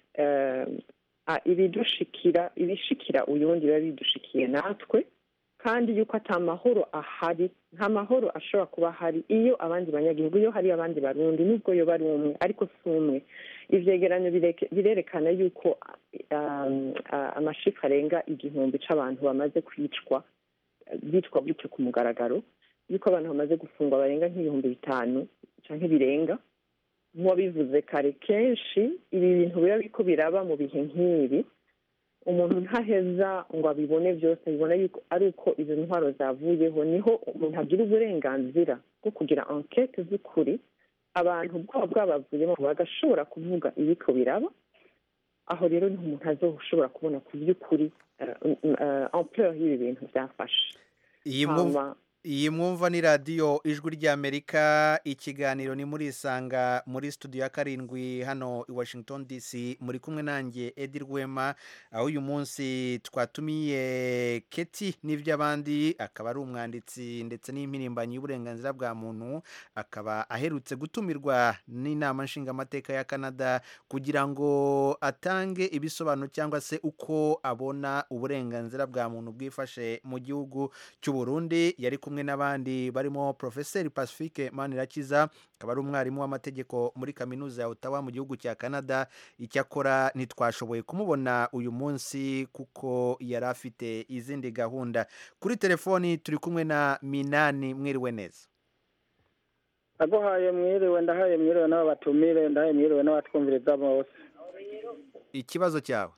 eh, ah, ibidushikira ibishikira uyundi biba bidushikiye natwe kandi yuko ata mahoro ahari nta mahoro ashobora kuba ahari iyo abandi banyagihugu iyo hari abandi barundi nubwo yoba ari umwe ariko si umwe ivyegeranyo bireke- birerekana yuko um, ah, amashifu arenga igihumbi c'abantu bamaze kwicwa eh, bitwa gutyo ku mugaragaro yuko abantu bamaze gufungwa barenga nk'ibihumbi bitanu canke birenga nk'uwabivuze kare kenshi ibi bintu biba biriko biraba mu bihe nk'ibi umuntu ntaheza ngo abibone byose abibona yuko ari uko izo ntwaro zavuyeho niho umuntu agira uburenganzira bwo kugira enquete z'ukuri abantu bwaba bwabavuyemo bagashobora kuvuga ibiko biraba aho rero niho umuntu azoshobora kubona ku by'ukuri eh, eh, ampleur y'ibi bintu byafashe iyi Hama- mwumva iyi mwumva ni radiyo ijwi ry'amerika ikiganiro ni muri isanga muri studio ya karindwi hano i washington dc muri kumwe nanjye edi rwema aho uyu munsi twatumiye keti n'iby'abandi akaba ari umwanditsi ndetse n'impirimbanyi y'uburenganzira bwa muntu akaba aherutse gutumirwa n'inama nshingamateka ya canada kugira ngo atange ibisobanuro cyangwa se uko abona uburenganzira bwa muntu bwifashe mu gihugu cy'u Burundi yari kumwe n'abandi barimo Profeseri Pacifique Manirakiza akaba ari umwarimu w'amategeko muri kaminuza ya Ottawa mu gihugu cya Canada icyakora ntitwashoboye kumubona uyu munsi kuko yari afite izindi gahunda kuri telefoni turi kumwe na Minani mwiriwe neza aguhaye mwiriwe ndahaye mwiriwe n'abo batumire ndahaye mwiriwe n'abatwumviriza bose ikibazo cyawe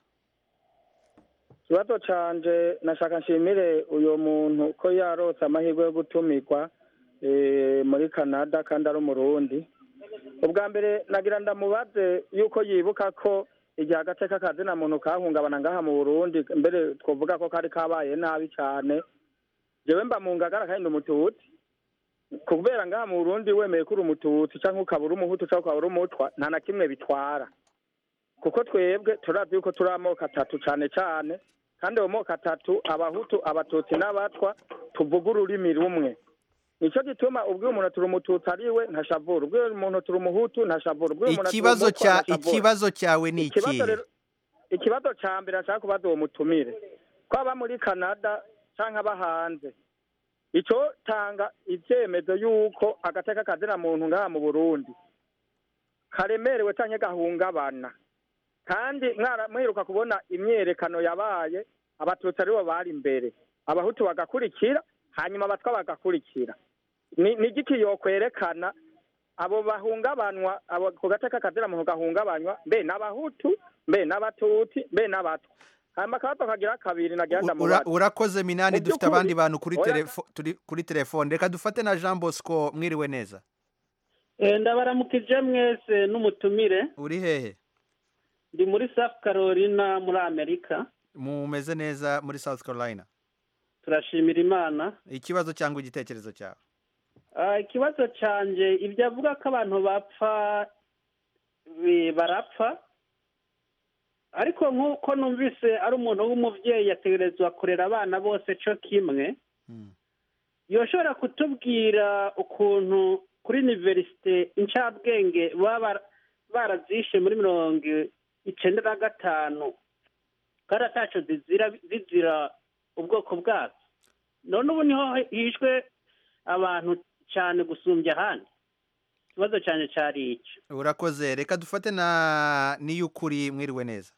ikibazo canje nashaka nshimire uyu muntu ko yarose amahirwe yo gutumirwa eh, muri canada kandi ari umurundi ubwa mbere nagira ndamubaze yuko yibuka ko igihe agateka kazina muntu kahungabana ngaha mu burundi mbere twovuga ko kari kabaye nabi cyane jewe mba mu ngagara kandi ndi umututsi kubera ngaha mu burundi wemeye ko uri umututsi cyangwa ukaba uri umuhutu cyangwa ukaba uri umutwa nta na kimwe bitwara kuko twebwe turazi yuko turi amoko atatu cyane cyane kandi ayo moko atatu abahutu abatutsi n'abatwa tuvuga ururimi rumwe nicyo gituma ubwo umuntu turi umututsi ari we ntashavura ubwo umuntu turi umuhutu ntashavura ubwo umuntu turi ikibazo umutwa cya ntashavura. ikibazo cyawe ni ikibazo ikihe rero ikibazo cya mbere ashaka kubaza uwo mutumire ko aba muri canada cyangwa aba hanze icyo tanga ibyemezo y'uko agateka kazina muntu ngaha mu burundi karemerewe cyangwa gahungabana kandi mwara- mwiruka kubona imyerekano yabaye abatutsi aribo bari imbere abahutu bagakurikira hanyuma abatwa bagakurikira ni ni igiki yokwerekana abo bahungabanwa abo ku gateka kazina muntu gahungabanywa mbe n'abahutu mbe n'abatutsi mbe n'abatwa hanyuma akabazo kagira kabiri nagira Ura- ndamubaza urakoze minani Mu dufite by'ukuri, abandi bantu kuri oya- telefo- turi kuri telefone reka dufate na jean bosco mwiriwe neza Eh, ndabaramukije mwese n'umutumire uri hehe ndi muri south carolina muri amerika mumeze neza muri south carolina turashimira imana ikibazo cyangwa igitekerezo cyawe Ah, ikibazo cyanjye ibyo avuga ko abantu bapfa bi- barapfa ariko nk'uko numvise ari umuntu w'umubyeyi yategerezwa kurera abana bose cyo kimwe yoshobora kutubwira ukuntu kuri univerisite incabwenge baba bara- barazishe muri mirongo icyenda na gatanu kandi ataco zizira zizira ubwoko bwazo none ubu niho hishwe abantu cyane gusumbya ahandi ikibazo cyane cyari icyo urakoze reka dufate na niy'ukuri mwiriwe neza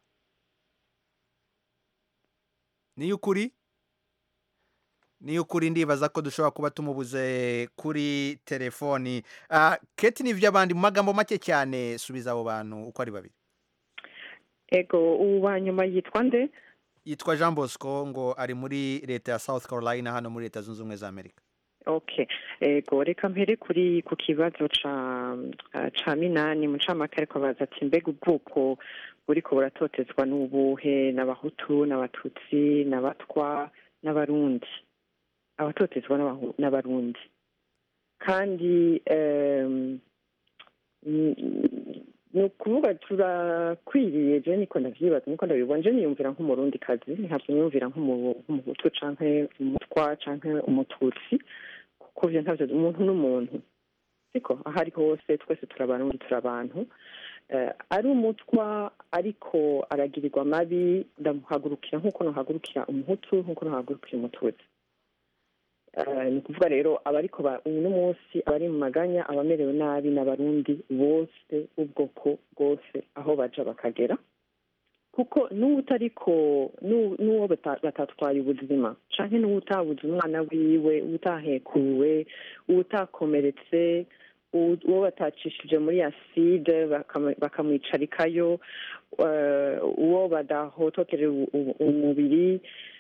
niy'ukuri niy'ukuri ndibaza ko dushobora kuba tumubuze kuri telefoni Ah, keti ni iby'abandi mu magambo make cyane subiza abo bantu uko ari babiri ego uwa nyuma yitwa nde yitwa jean bosco ngo ari muri leta ya south carolina hano muri leta zunze ubumwe za amerika okay ego reka mpere kuri ku kibazo ca ah, ca minani mu camake ariko baza ati mbega ubwoko buriko buratotezwa n'ubuhe n'abahutu n'abatutsi n'abatwa n'abarundi abatotezwa n'Abahu- n'abarundi kandi em, ni- ni ukuvuga turakwiriye je niko ndavyibaza niko ndabibona je niyumvira nk'umurundi kazi ntabwo niyumvira nk'umu- nk'umuhutu canke umutwa canke umututsi kuko vyo ntavyo umuntu n'umuntu siko aho ari hose twese turi abarundi turi abantu Eh, ari umutwa ariko aragirirwa amabi ndamuhagurukira nk'uko nuhagurukira umuhutu nk'uko nuhagurukira umututsi Eh, ni ukuvuga rero abariko ba- uno munsi abari mu maganya abamerewe nabi n'abarundi bose ubwoko bwose aho baja bakagera kuko n'uwutariko n'u- n'uwo bata- batatwaye ubuzima canke n'uwutabuze umwana wiwe uwutahekuwe uwutakomeretse uwo uwo batacishije muri aside bakam- bakamwicarikayo eh, uwo badahotokeje u- u- umubiri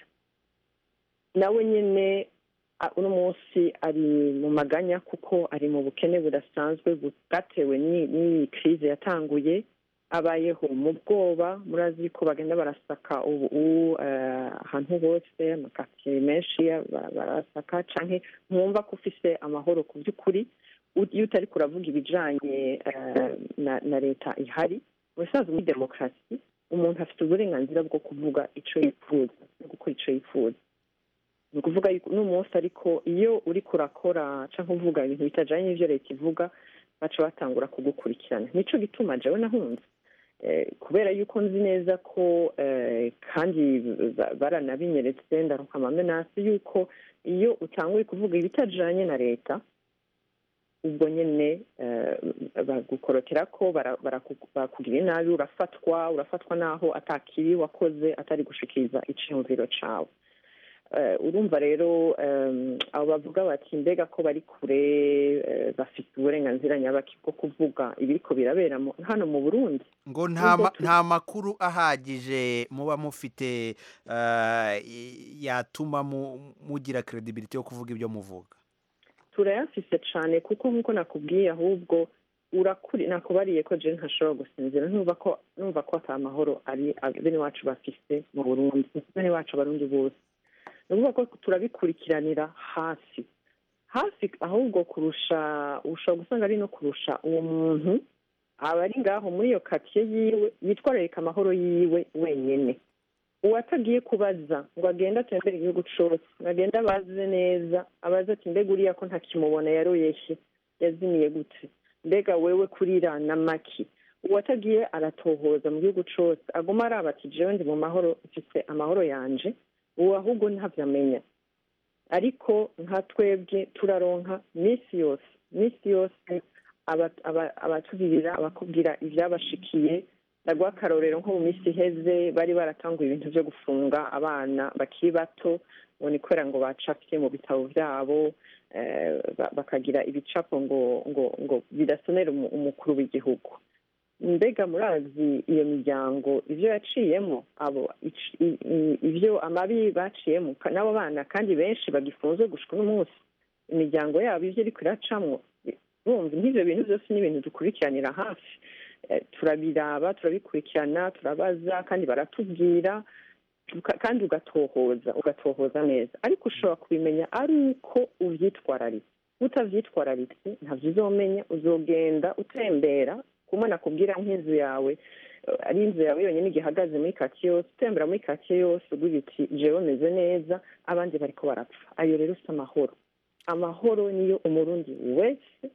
nawe nyene a- uno munsi ari mu maganya kuko ari mu bukene budasanzwe bwatewe n'i- n'iyi krize yatanguye abayeho mu bwoba murazi ko bagenda barasaka ubu ubu, eh, ahantu hose amakaritsiye menshi ba- barasaka canke mwumva ko ufise amahoro ku by'ukuri u- iyo utari kuravuga ibijanye eh, na, na leta ihari ubusanzwe muri demokarasi umuntu afite uburenganzira bwo kuvuga ico yifuza no gukora ico yifuza ni ukuvuga yuko uno munsi ariko iyo uri kurakora cyangwa uvuga ibintu bitajyanye n'ibyo leta ivuga baca batangura kugukurikirana nico gituma jewe nahunze Eh, kubera yuko nzi neza ko eh, kandi ba- baranabinyeretse ndaruka amamenasi yuko iyo utanguye kuvuga ibitajanye na leta ubwo nyene eh, bagukorokera ko bara- baraku- bakugira inabi urafatwa urafatwa naho atakibi wakoze atari gushikiriza iciyumviro cawe Eh, urumva rero em, abo bavuga bati mbega ko bari kure eh, bafite uburenganzira nyabaki bwo kuvuga ibiriko birabera mu- hano mu burundi ngo nta Nubwo ma- tu- nta makuru ahagije muba mufite eh, i- yatuma mu- mugira credibility yo kuvuga ibyo muvuga turayafise cane kuko nk'uko nakubwiye ahubwo urakuri nakubariye ko je ntashobora gusinzira numva ko numva ko ata mahoro ari ab- bene wacu bafise mu burundi bene wacu abarundi bose ni ukuvuga ko turabikurikiranira hasi hafi ahubwo kurusha ushobora gusanga ari no kurusha uwo muntu aba ari ngaho muri iyo katiye yiwe yitwararika amahoro yiwe wenyene uwatagiye kubaza ngo agende atembere igihugu cose ngo agende abaze neza abaze ati mbega uriya ko ntakimubona yaroyeshe yazimiye gute mbega wewe kurira na maki uwatagiye aratohoza mu gihugu cose aguma araba ati jewe ndi mu mahoro mfise amahoro yanje uwo ahubwo ntavyo amenya ariko nka twebwe turaronka minsi yose minsi yose aba- aba- abatubwira abakubwira ivyabashikiye ndaguha akarorero nko mu minsi iheze bari baratanguye ibintu vyo gufunga abana bakiri bato ngo ni kubera ngo bacapye mu bitabo vyabo eh, ba- bakagira ibicapo ngo ngo ngo bidasonera umu- umukuru w'igihugu mbega murazi iyo miryango ivyo yaciyemo abo ic- i- i- ivyo amabi baciyemo ka- n'abo bana kandi benshi bagifunzwe gushika n'umunsi imiryango yabo ivyo iriko iracamwo bumva nk'ivyo bintu vyose ni ibintu dukurikiranira hafi Eh, turabiraba turabikurikirana turabaza kandi baratubwira tuka- kandi ugatohoza ugatohoza neza ariko ushobora kubimenya ari uko uvyitwararitse utavyitwararitse ntavyo uzomenya uzogenda utembera kumwe nakubwira nk'inzu yawe eh, ari inzu yawe yonyine igihagaze muri katiye yose utembera muri katiye yose ugira uti jewe meze neza abandi bariko barapfa ayo rero si amahoro amahoro niyo umurundi wese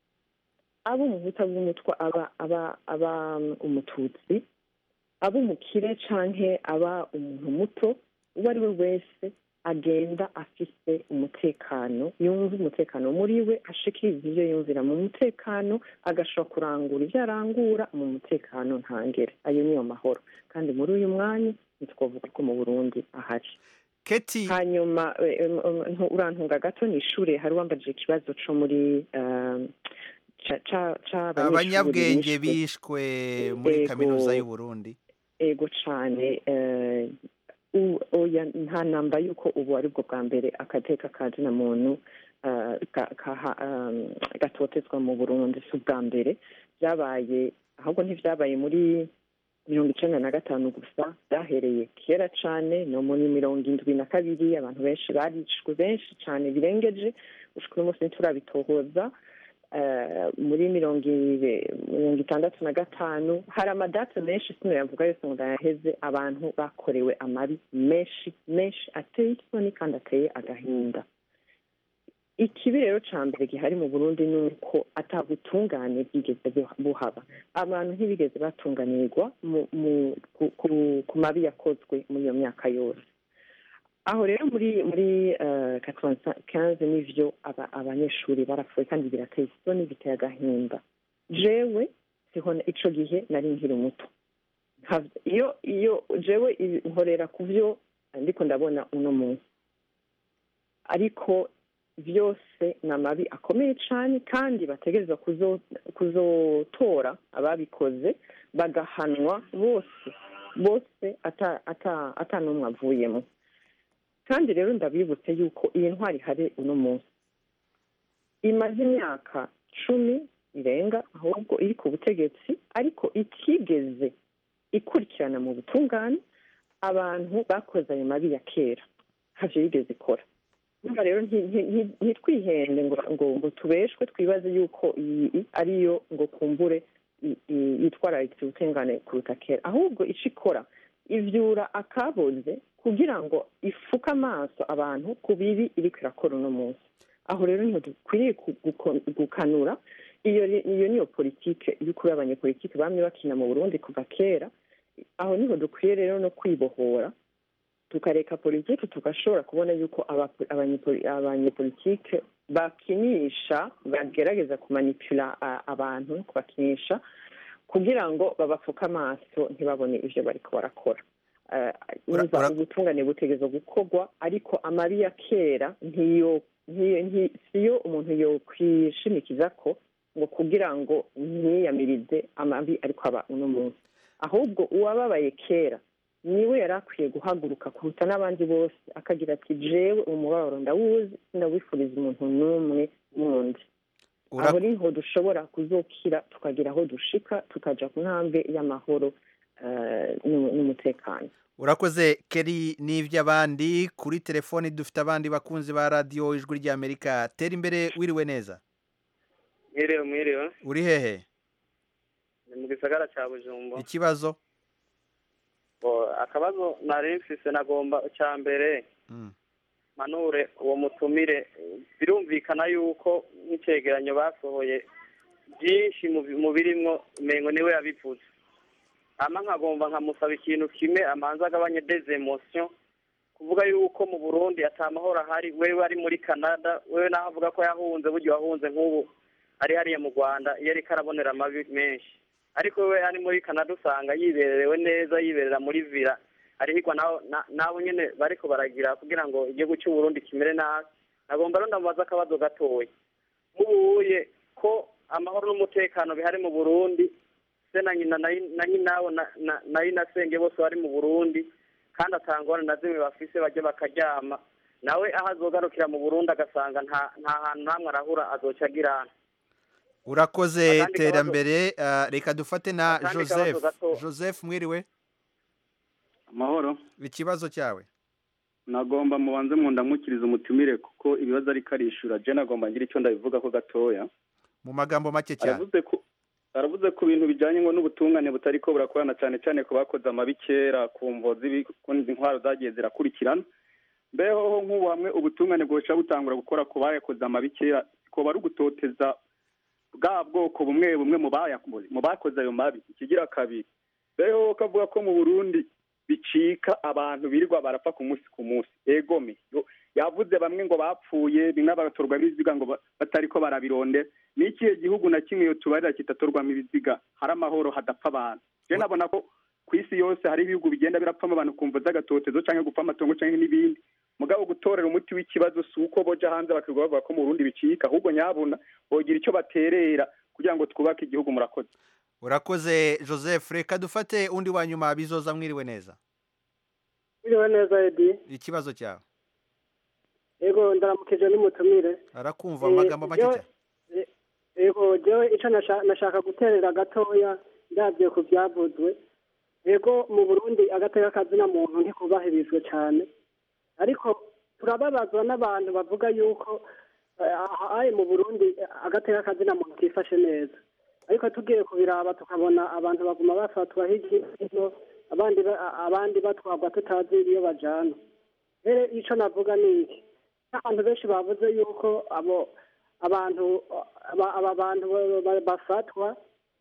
aba umuhuta bw'umutwa aba aba aba um, umututsi aba umukire canke aba umuntu muto uwo ari we wese agenda afise umutekano yumva umutekano muri we ashikiriza ivyo yumvira mu mutekano agashobora kurangura ivyo arangura mu mutekano ntangere ayo niyo mahoro kandi muri uyu mwanya ntitwavuga ko mu burundi ahari keti hanyuma eh, em, em, ntu- urantunga gato ni ishure hari wambajije ikibazo co muri um, ca- ca- c'abanyeshure abanyabwenge bishwe. bishwe muri Ego. kaminuza y'u Burundi ego cane eh, u- oya nta namba yuko ubu ari bwo bwa mbere akateka ka zina muntu eh, ka- kaha- um, gatotezwa mu burundi si ubwa mbere byabaye ahubwo ntivyabaye muri mirongo icenda na gatanu gusa byahereye kera cane no muri mirongo indwi na kabiri abantu benshi barishwe benshi cane birengeje gushika uyu munsi ntiturabitohoza eh, muri mirongo ibe- mirongo itandatu na gatanu hari amadate menshi sino yavuga yose ngo ndayaheze abantu bakorewe amabi menshi menshi ateye isoni kandi ateye agahinda ikibi rero ca mbere gihari mu burundi ni uko ata butungane bwigeze bu- buhaba abantu ntibigeze batunganirwa mu- mu- ku- ku- ku mabi yakozwe muri iyo myaka yose aho rero muri muri katwanze n'ivyo aba- abanyeshuri barapfuye kandi birateye isoni biteye agahinda jewe siho na- ico gihe nari nkiri muto Nta- iyo iyo jewe ibi- nkorera ku vyo ndiko ndabona uno munsi ariko vyose ni amabi akomeye cane kandi bategerezwa kuzo- kuzotora ababikoze bagahanwa bose bose ata ata ata n'umwe avuyemo kandi rero ndabibutse yuko iyi ntwari ihari uno munsi imaze imyaka cumi irenga ahubwo iri ku butegetsi ariko itigeze ikurikirana mu butungane abantu bakoze ayo mabi ya kera ntavyo yigeze ikora Urumva rero nti- nti- nti- ntitwihende ngo ngo ngo tubeshwe twibaze yuko iyi ariyo ngo kumbure i- i- yitwararitse ubutungane kuruta kera ahubwo ico ikora ivyura akaboze kugira ngo ifuke amaso abantu ku bibi iriko irakora uno munsi aho rero niho dukwiriye ku- guko- gukanura iyo ri- iyo niyo politike y'ukuri abanyepolitike bamye bakina mu burundi kuva kera aho niho dukwiye rero no kwibohora tukareka politiki tugashobora kubona yuko abapo- abanyepoli- abanyepolitike bakinisha bagerageza kumanipula a- abantu no kubakinisha kugira ngo babapfuke amaso ntibabone ivyo bariko barakora Eh, urumva ubutungane butegerezwa gukorwa ariko amabi ya kera ntiyo ntiyo- nti- siyo umuntu yokwishimikiza ko ngo kugira ngo ntiyamirize amabi ariko aba uno munsi ahubwo uwababaye kera niwe yari akwiye guhaguruka kuruta n'abandi bose akagira ati jewe umubabaro ndawuzi ndawifuriza umuntu n'umwe wundi aho niho dushobora kuzokira tukagira aho dushika tukaja ku ntambwe y'amahoro eh, n'u- n'umutekano urakoze keri n'iby'abandi kuri telefoni dufite abandi bakunzi ba radiyo ijwi ry'amerika tera imbere wiriwe neza mwiriwe mwiriwe uri hehe ni mu gisagara cya bujumbu ikibazo Bo, akabazo nari mfise nagomba icya mbere Mm. manure uwo mutumire birumvikana yuko nk'icegeranyo basohoye byinshi mu bi- mu birimwo umengo niwe yabivuze hama nkagomba nkamusaba ikintu kimwe amanza agabanye des emotions kuvuga yuko mu burundi ata mahoro ahari wewe ari muri canada wewe naho avuga ko yahunze burya wahunze nk'ubu ari hariya mu rwanda iyo ariko arabonera amabi menshi ariko wewe ari muri canada usanga yibererewe neza yiberera muri villa arihigwa nabo na- nabo nyene bariko baragira kugira ngo igihugu cy'u Burundi kimere nabi nagomba rero ndamubaza akabazo gatoya mubuye ko amahoro n'umutekano bihari mu Burundi se na nyina na na nyinawo na na- na inasenge bose bari mu Burundi kandi atangwana na zimwe bafise bajya bakaryama nawe aho azogarukira mu Burundi agasanga nta nta hantu namwe arahura azoca agirana urakoze Akandi terambere ah, reka dufate na Akandi joseph kabazo gato. joseph mwiriwe amahoro ikibazo cyawe nagomba mubanze mundamukiriza umutumire kuko ibibazo ariko arishura je nagomba ngira icyo ndabivuga ko gatoya mu magambo make cyane aravuze ko aravuze ku bintu bijyanye ngo n'ubutungane butari ko burakorana cyane cyane ku bakoze amabi kera ku mvo z'ibikundi intwaro zagiye zirakurikirana mbeho nk'ubu hamwe ubutungane bwoca butangura gukora ku bayakoze amabi kera ko bari ugutoteza bwa bwoko bumwe bumwe mu bayakoze mu bakoze ayo mabi ikigira kabiri mbeho kavuga ko mu burundi bicika abantu birirwa barapfa ku munsi ku munsi egome Yo- yavuze bamwe ngo bapfuye bimwe bagatorwa ibiziga ngo ba- batariko barabirondera ni ikihe gihugu na kimwe iyo tubarira kitatorwamo ibiziga hari amahoro hadapfa abantu je nabona ko ku isi yose hari ibihugu bigenda birapfamo abantu kumva z'agatotezo canke gupfa amatongo canke n'ibindi mugabo gutorera umuti w'ikibazo si uko boja hanze bakirirwa bavuga ko mu burundi bicika ahubwo nyabuna bogira icyo baterera kugira ngo twubake igihugu murakoze urakoze joseph reka dufate undi wa nyuma bizoza mwiriwe neza Biriwe neza Edi. ikibazo cyawe Yego ndaramukije n'umutumire. arakumva mu magambo make jewe- cyane eh, Yego jewe ico nasha- nashaka guterera gatoya ndavye ku vyavuzwe. Yego mu Burundi agateka kazina muntu ntikubahirizwe cane. Ariko turababazwa n'abantu bavuga yuko eh, aha aye mu Burundi eh, agateka kazina muntu kifashe neza. Ariko tugiye kubiraba tukabona abantu baguma bafatwa hirya no hino abandi ba- abandi batwagwa tutazi iyo bajana. rero icyo navuga ni iki n'abantu benshi bavuze yuko abo abantu aba aba bantu ba- ba- bafatwa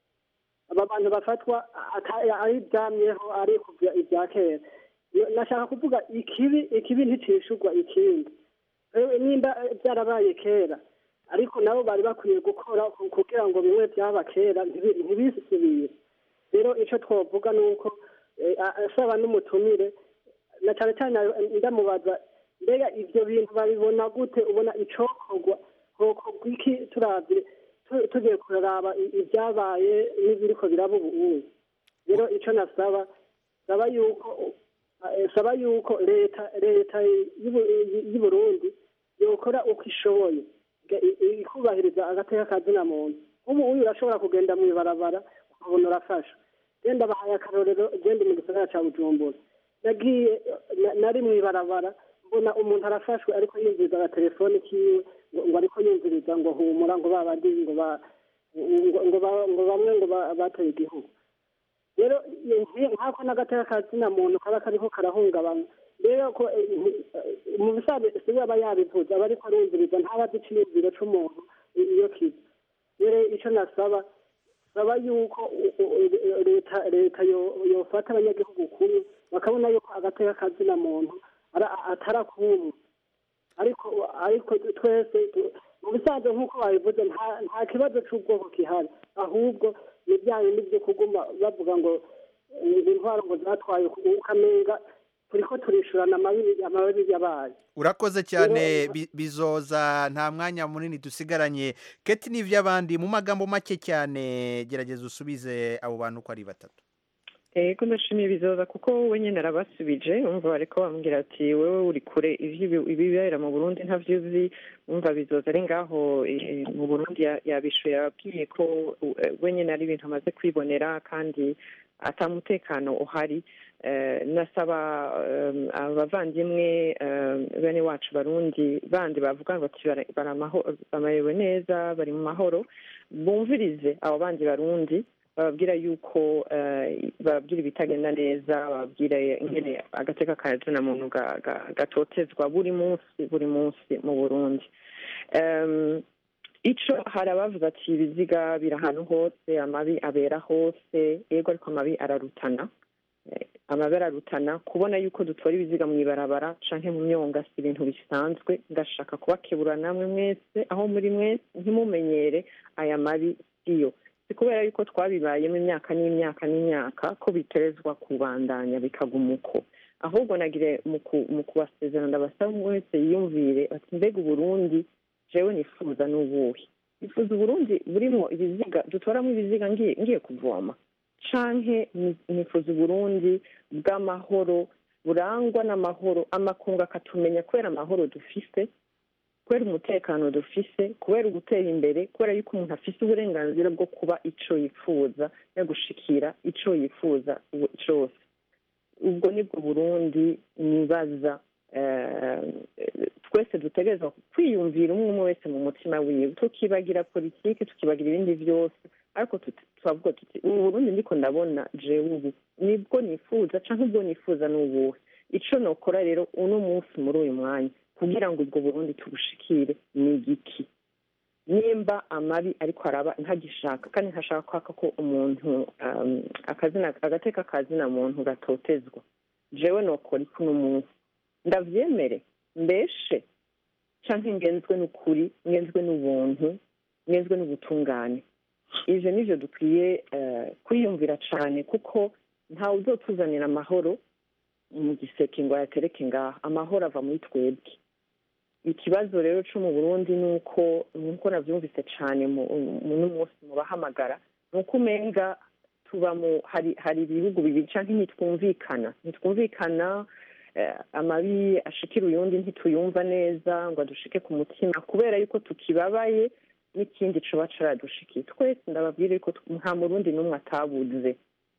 aba bantu bafatwa ata- ari ibyamyeho ari kubya ibya kera nashaka kuvuga ikibi ikibi nticishurwa ikindi Rero nimba byarabaye kera ariko nabo bari bakwiye gukora ku- kugira ngo bimwe byaba kera ntibi- ntibisubire rero icyo twavuga ni uko eh, a- asaba n'umutumire na cyane cyane ndamubaza mbega ibyo bintu babibona gute ubona icokorwa hokorwa iki turavye tu- tugiye kuraraba i- ibyabaye n'ibiriko biraba ubu ubu rero ico nasaba saba yuko eh, saba yuko leta leta y'Ubu- y'u Burundi yokora uko ishoboye ga- i- i- ikubahiriza agateka kazina muntu ubu uyu urashobora kugenda mw'ibarabara ukabona urafasha genda bahaye akarorero genda mu gisagara ca bujumbura nagiye na- nari mw'ibarabara mbona umuntu arafashwe ariko yinjiriza agatelefone kiwe ngo ngo ariko yinjiriza ngo humura ngo babandi ngo ba ngo ngo ba- ngo bamwe ngo ba- bateye igihugu rero nki- nkako n'agateka kazina muntu kaba kariko karahungabana rero ko eh, nti- eh, mu bisanzwe siwe aba yabivuze aba ariko arumviriza ntaba azi iciyumviro c'umuntu i- iyo kiza rero ico nasaba saba yuko u- u- leta leta yo- yofata abanyagihugu kumwe bakabona yuko agateka kazina muntu ara- atarakumwe ariko ariko twese tu- mu bisanzwe nk'uko babivuze nta nta kibazo c'ubwoko gihari ahubwo ni bya bindi byo kuguma bavuga ngo eh, intwaro ngo zatwaye ukamenga turiko turishurana amabi amabi yabaye urakoze cyane bi- bizoza nta mwanya munini dusigaranye keti n'iby'abandi mu magambo make cyane gerageza usubize abo bantu uko ari batatu ego ndashimiye bizoza kuko wowe nyine arabasubije umva bariko bambwira ati wowe uri kure ivyo- ibibera mu burundi ntavyo uzi umva bizoza ari ngaho eh, mu burundi ya- yabishuye yababwiye ko eh, we nyine ari ibintu amaze kwibonera kandi ata mutekano uhari Eh, nasaba eh, abavandimwe eh, bene wacu barundi bandi bavuga ngo ati bara- bara amaho- bamerewe neza bari mu mahoro bumvirize abo bandi barundi bababwira yuko eh, bababwira ibitagenda neza bababwira ingene agateka ka muntu ga- ga- gatotezwa buri munsi buri munsi mu burundi Em, ico hari abavuga ati ibiziga biri ahantu hose amabi abera hose yego ariko amabi ararutana Eh, amabi ararutana kubona yuko dutora ibiziga mu ibarabara canke mu myonga si ibintu bisanzwe ndashaka kubakebura namwe mwese aho muri mwese ntimumenyere aya mabi siyo si kubera yuko twabibayemo imyaka n'imyaka n'imyaka ko biterezwa kubandanya bikaguma uko ahubwo nagire mu ku- mu kubasezerana ndabasaba umwe wese yiyumvire ati mbega uburundi jewe nifuza n'ubuhe nifuza uburundi burimo ibiziga dutoramo ibiziga ngiye ngiye kuvoma canke ni- nifuza uburundi bw'amahoro burangwa n'amahoro amakungu akatumenya kubera amahoro dufise kubera umutekano dufise kubera ugutera imbere kubera yuko umuntu afise uburenganzira bwo kuba ico yifuza no gushikira ico yifuza ubu- cose ubwo nibwo burundi nibaza eh, twese dutegerezwa kwiyumvira umwe umwe wese mu mutima wiwe tukibagira politiki tukibagira ibindi byose ariko tut- turavuga tuti ubu burundi ndiko ndabona jewe ubu nibwo nifuza canke ubwo nifuza n'ubuhe ico nokora rero uno munsi muri uyu mwanya kugira ngo ubwo burundi tubushikire ni igiki nimba amabi ariko araba ntagishaka kandi ntashaka kwaka ko umuntu um, akazina agateka kazina muntu gatotezwa jewe nokora iki uno munsi ndavyemere mbeshe canke ngenzwe n'ukuri ngenzwe n'ubuntu ngenzwe n'ubutungane ivyo nivyo dukwiye eh, kwiyumvira cane kuko ntawe uzotuzanira amahoro mu giseke ngo ayatereke ngaha amahoro ava muri twebwe ikibazo rero co mu burundi ni uko nkuko navyumvise cane mu mu- n'umunsi mu bahamagara ni uko umenga tuba mu hari hari ibihugu bibiri canke ntitwumvikana ntitwumvikana eh, amabi ashikira uyundi ntituyumva neza ngo adushike ku mutima kubera yuko tukibabaye n'ikindi coba caradushikiye twese ndababwira yuko tw- nta murundi n'umwe atabuze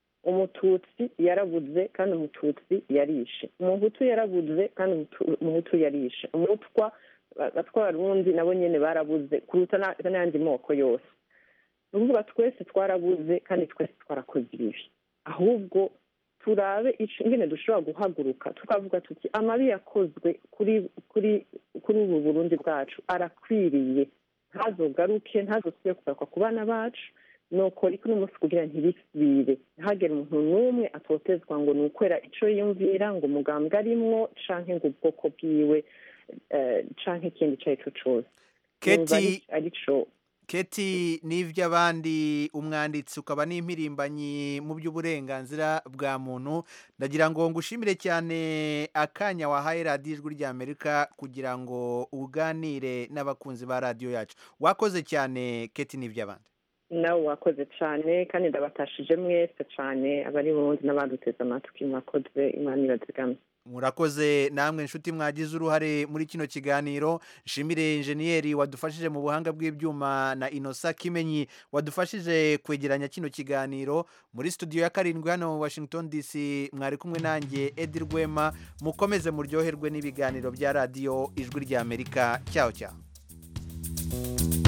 umututsi yarabuze kandi umututsi yarishe umuhutu yarabuze kandi umutu- umuhutu yarishe umutwa ba- batwa barundi nabo nyene barabuze kuruta na- n'ayandi moko yose ni ukuvuga twese twarabuze kandi twese twarakoze ibibi ahubwo turabe ico- ingene dushobora guhaguruka tukavuga tuti amabi yakozwe kuri kuri kuri ubu burundi bwacu arakwiriye ntazogaruke ntazosubire kugaruka ku bana bacu nokora iki n'umunsi kugira ntibisubire ntihagire umuntu n'umwe atotezwa ngo ni ukwera ico yiyumvira ngo umugambwe arimwo canke ngo ubwoko bwiwe eh, canke ikindi ico ari co cose Numva ari- Keti- arico keti n'iby'abandi umwanditsi ukaba n'impirimbanyi mu by'uburenganzira bwa muntu ndagira ngo ngushimire cyane akanya wahaye radiyo ijwi ry'amerika kugira ngo uganire n'abakunzi ba radiyo yacu wakoze cyane keti n'iby'abandi nawe wakoze cane kandi ndabatashije mwese cane abari burundi n'abaduteze amatwi mwakoze imana ibazigamye murakoze namwe inshuti mwagize uruhare muri kino kiganiro nshimire injeniyeri wadufashije mu buhanga bw'ibyuma na inosa kimenyi wadufashije kwegeranya kino kiganiro muri studio ya karindwi hano mu washington dc mwari kumwe nanjye edi rwema mukomeze muryoherwe n'ibiganiro bya radiyo ijwi ry'amerika cyaho cyaho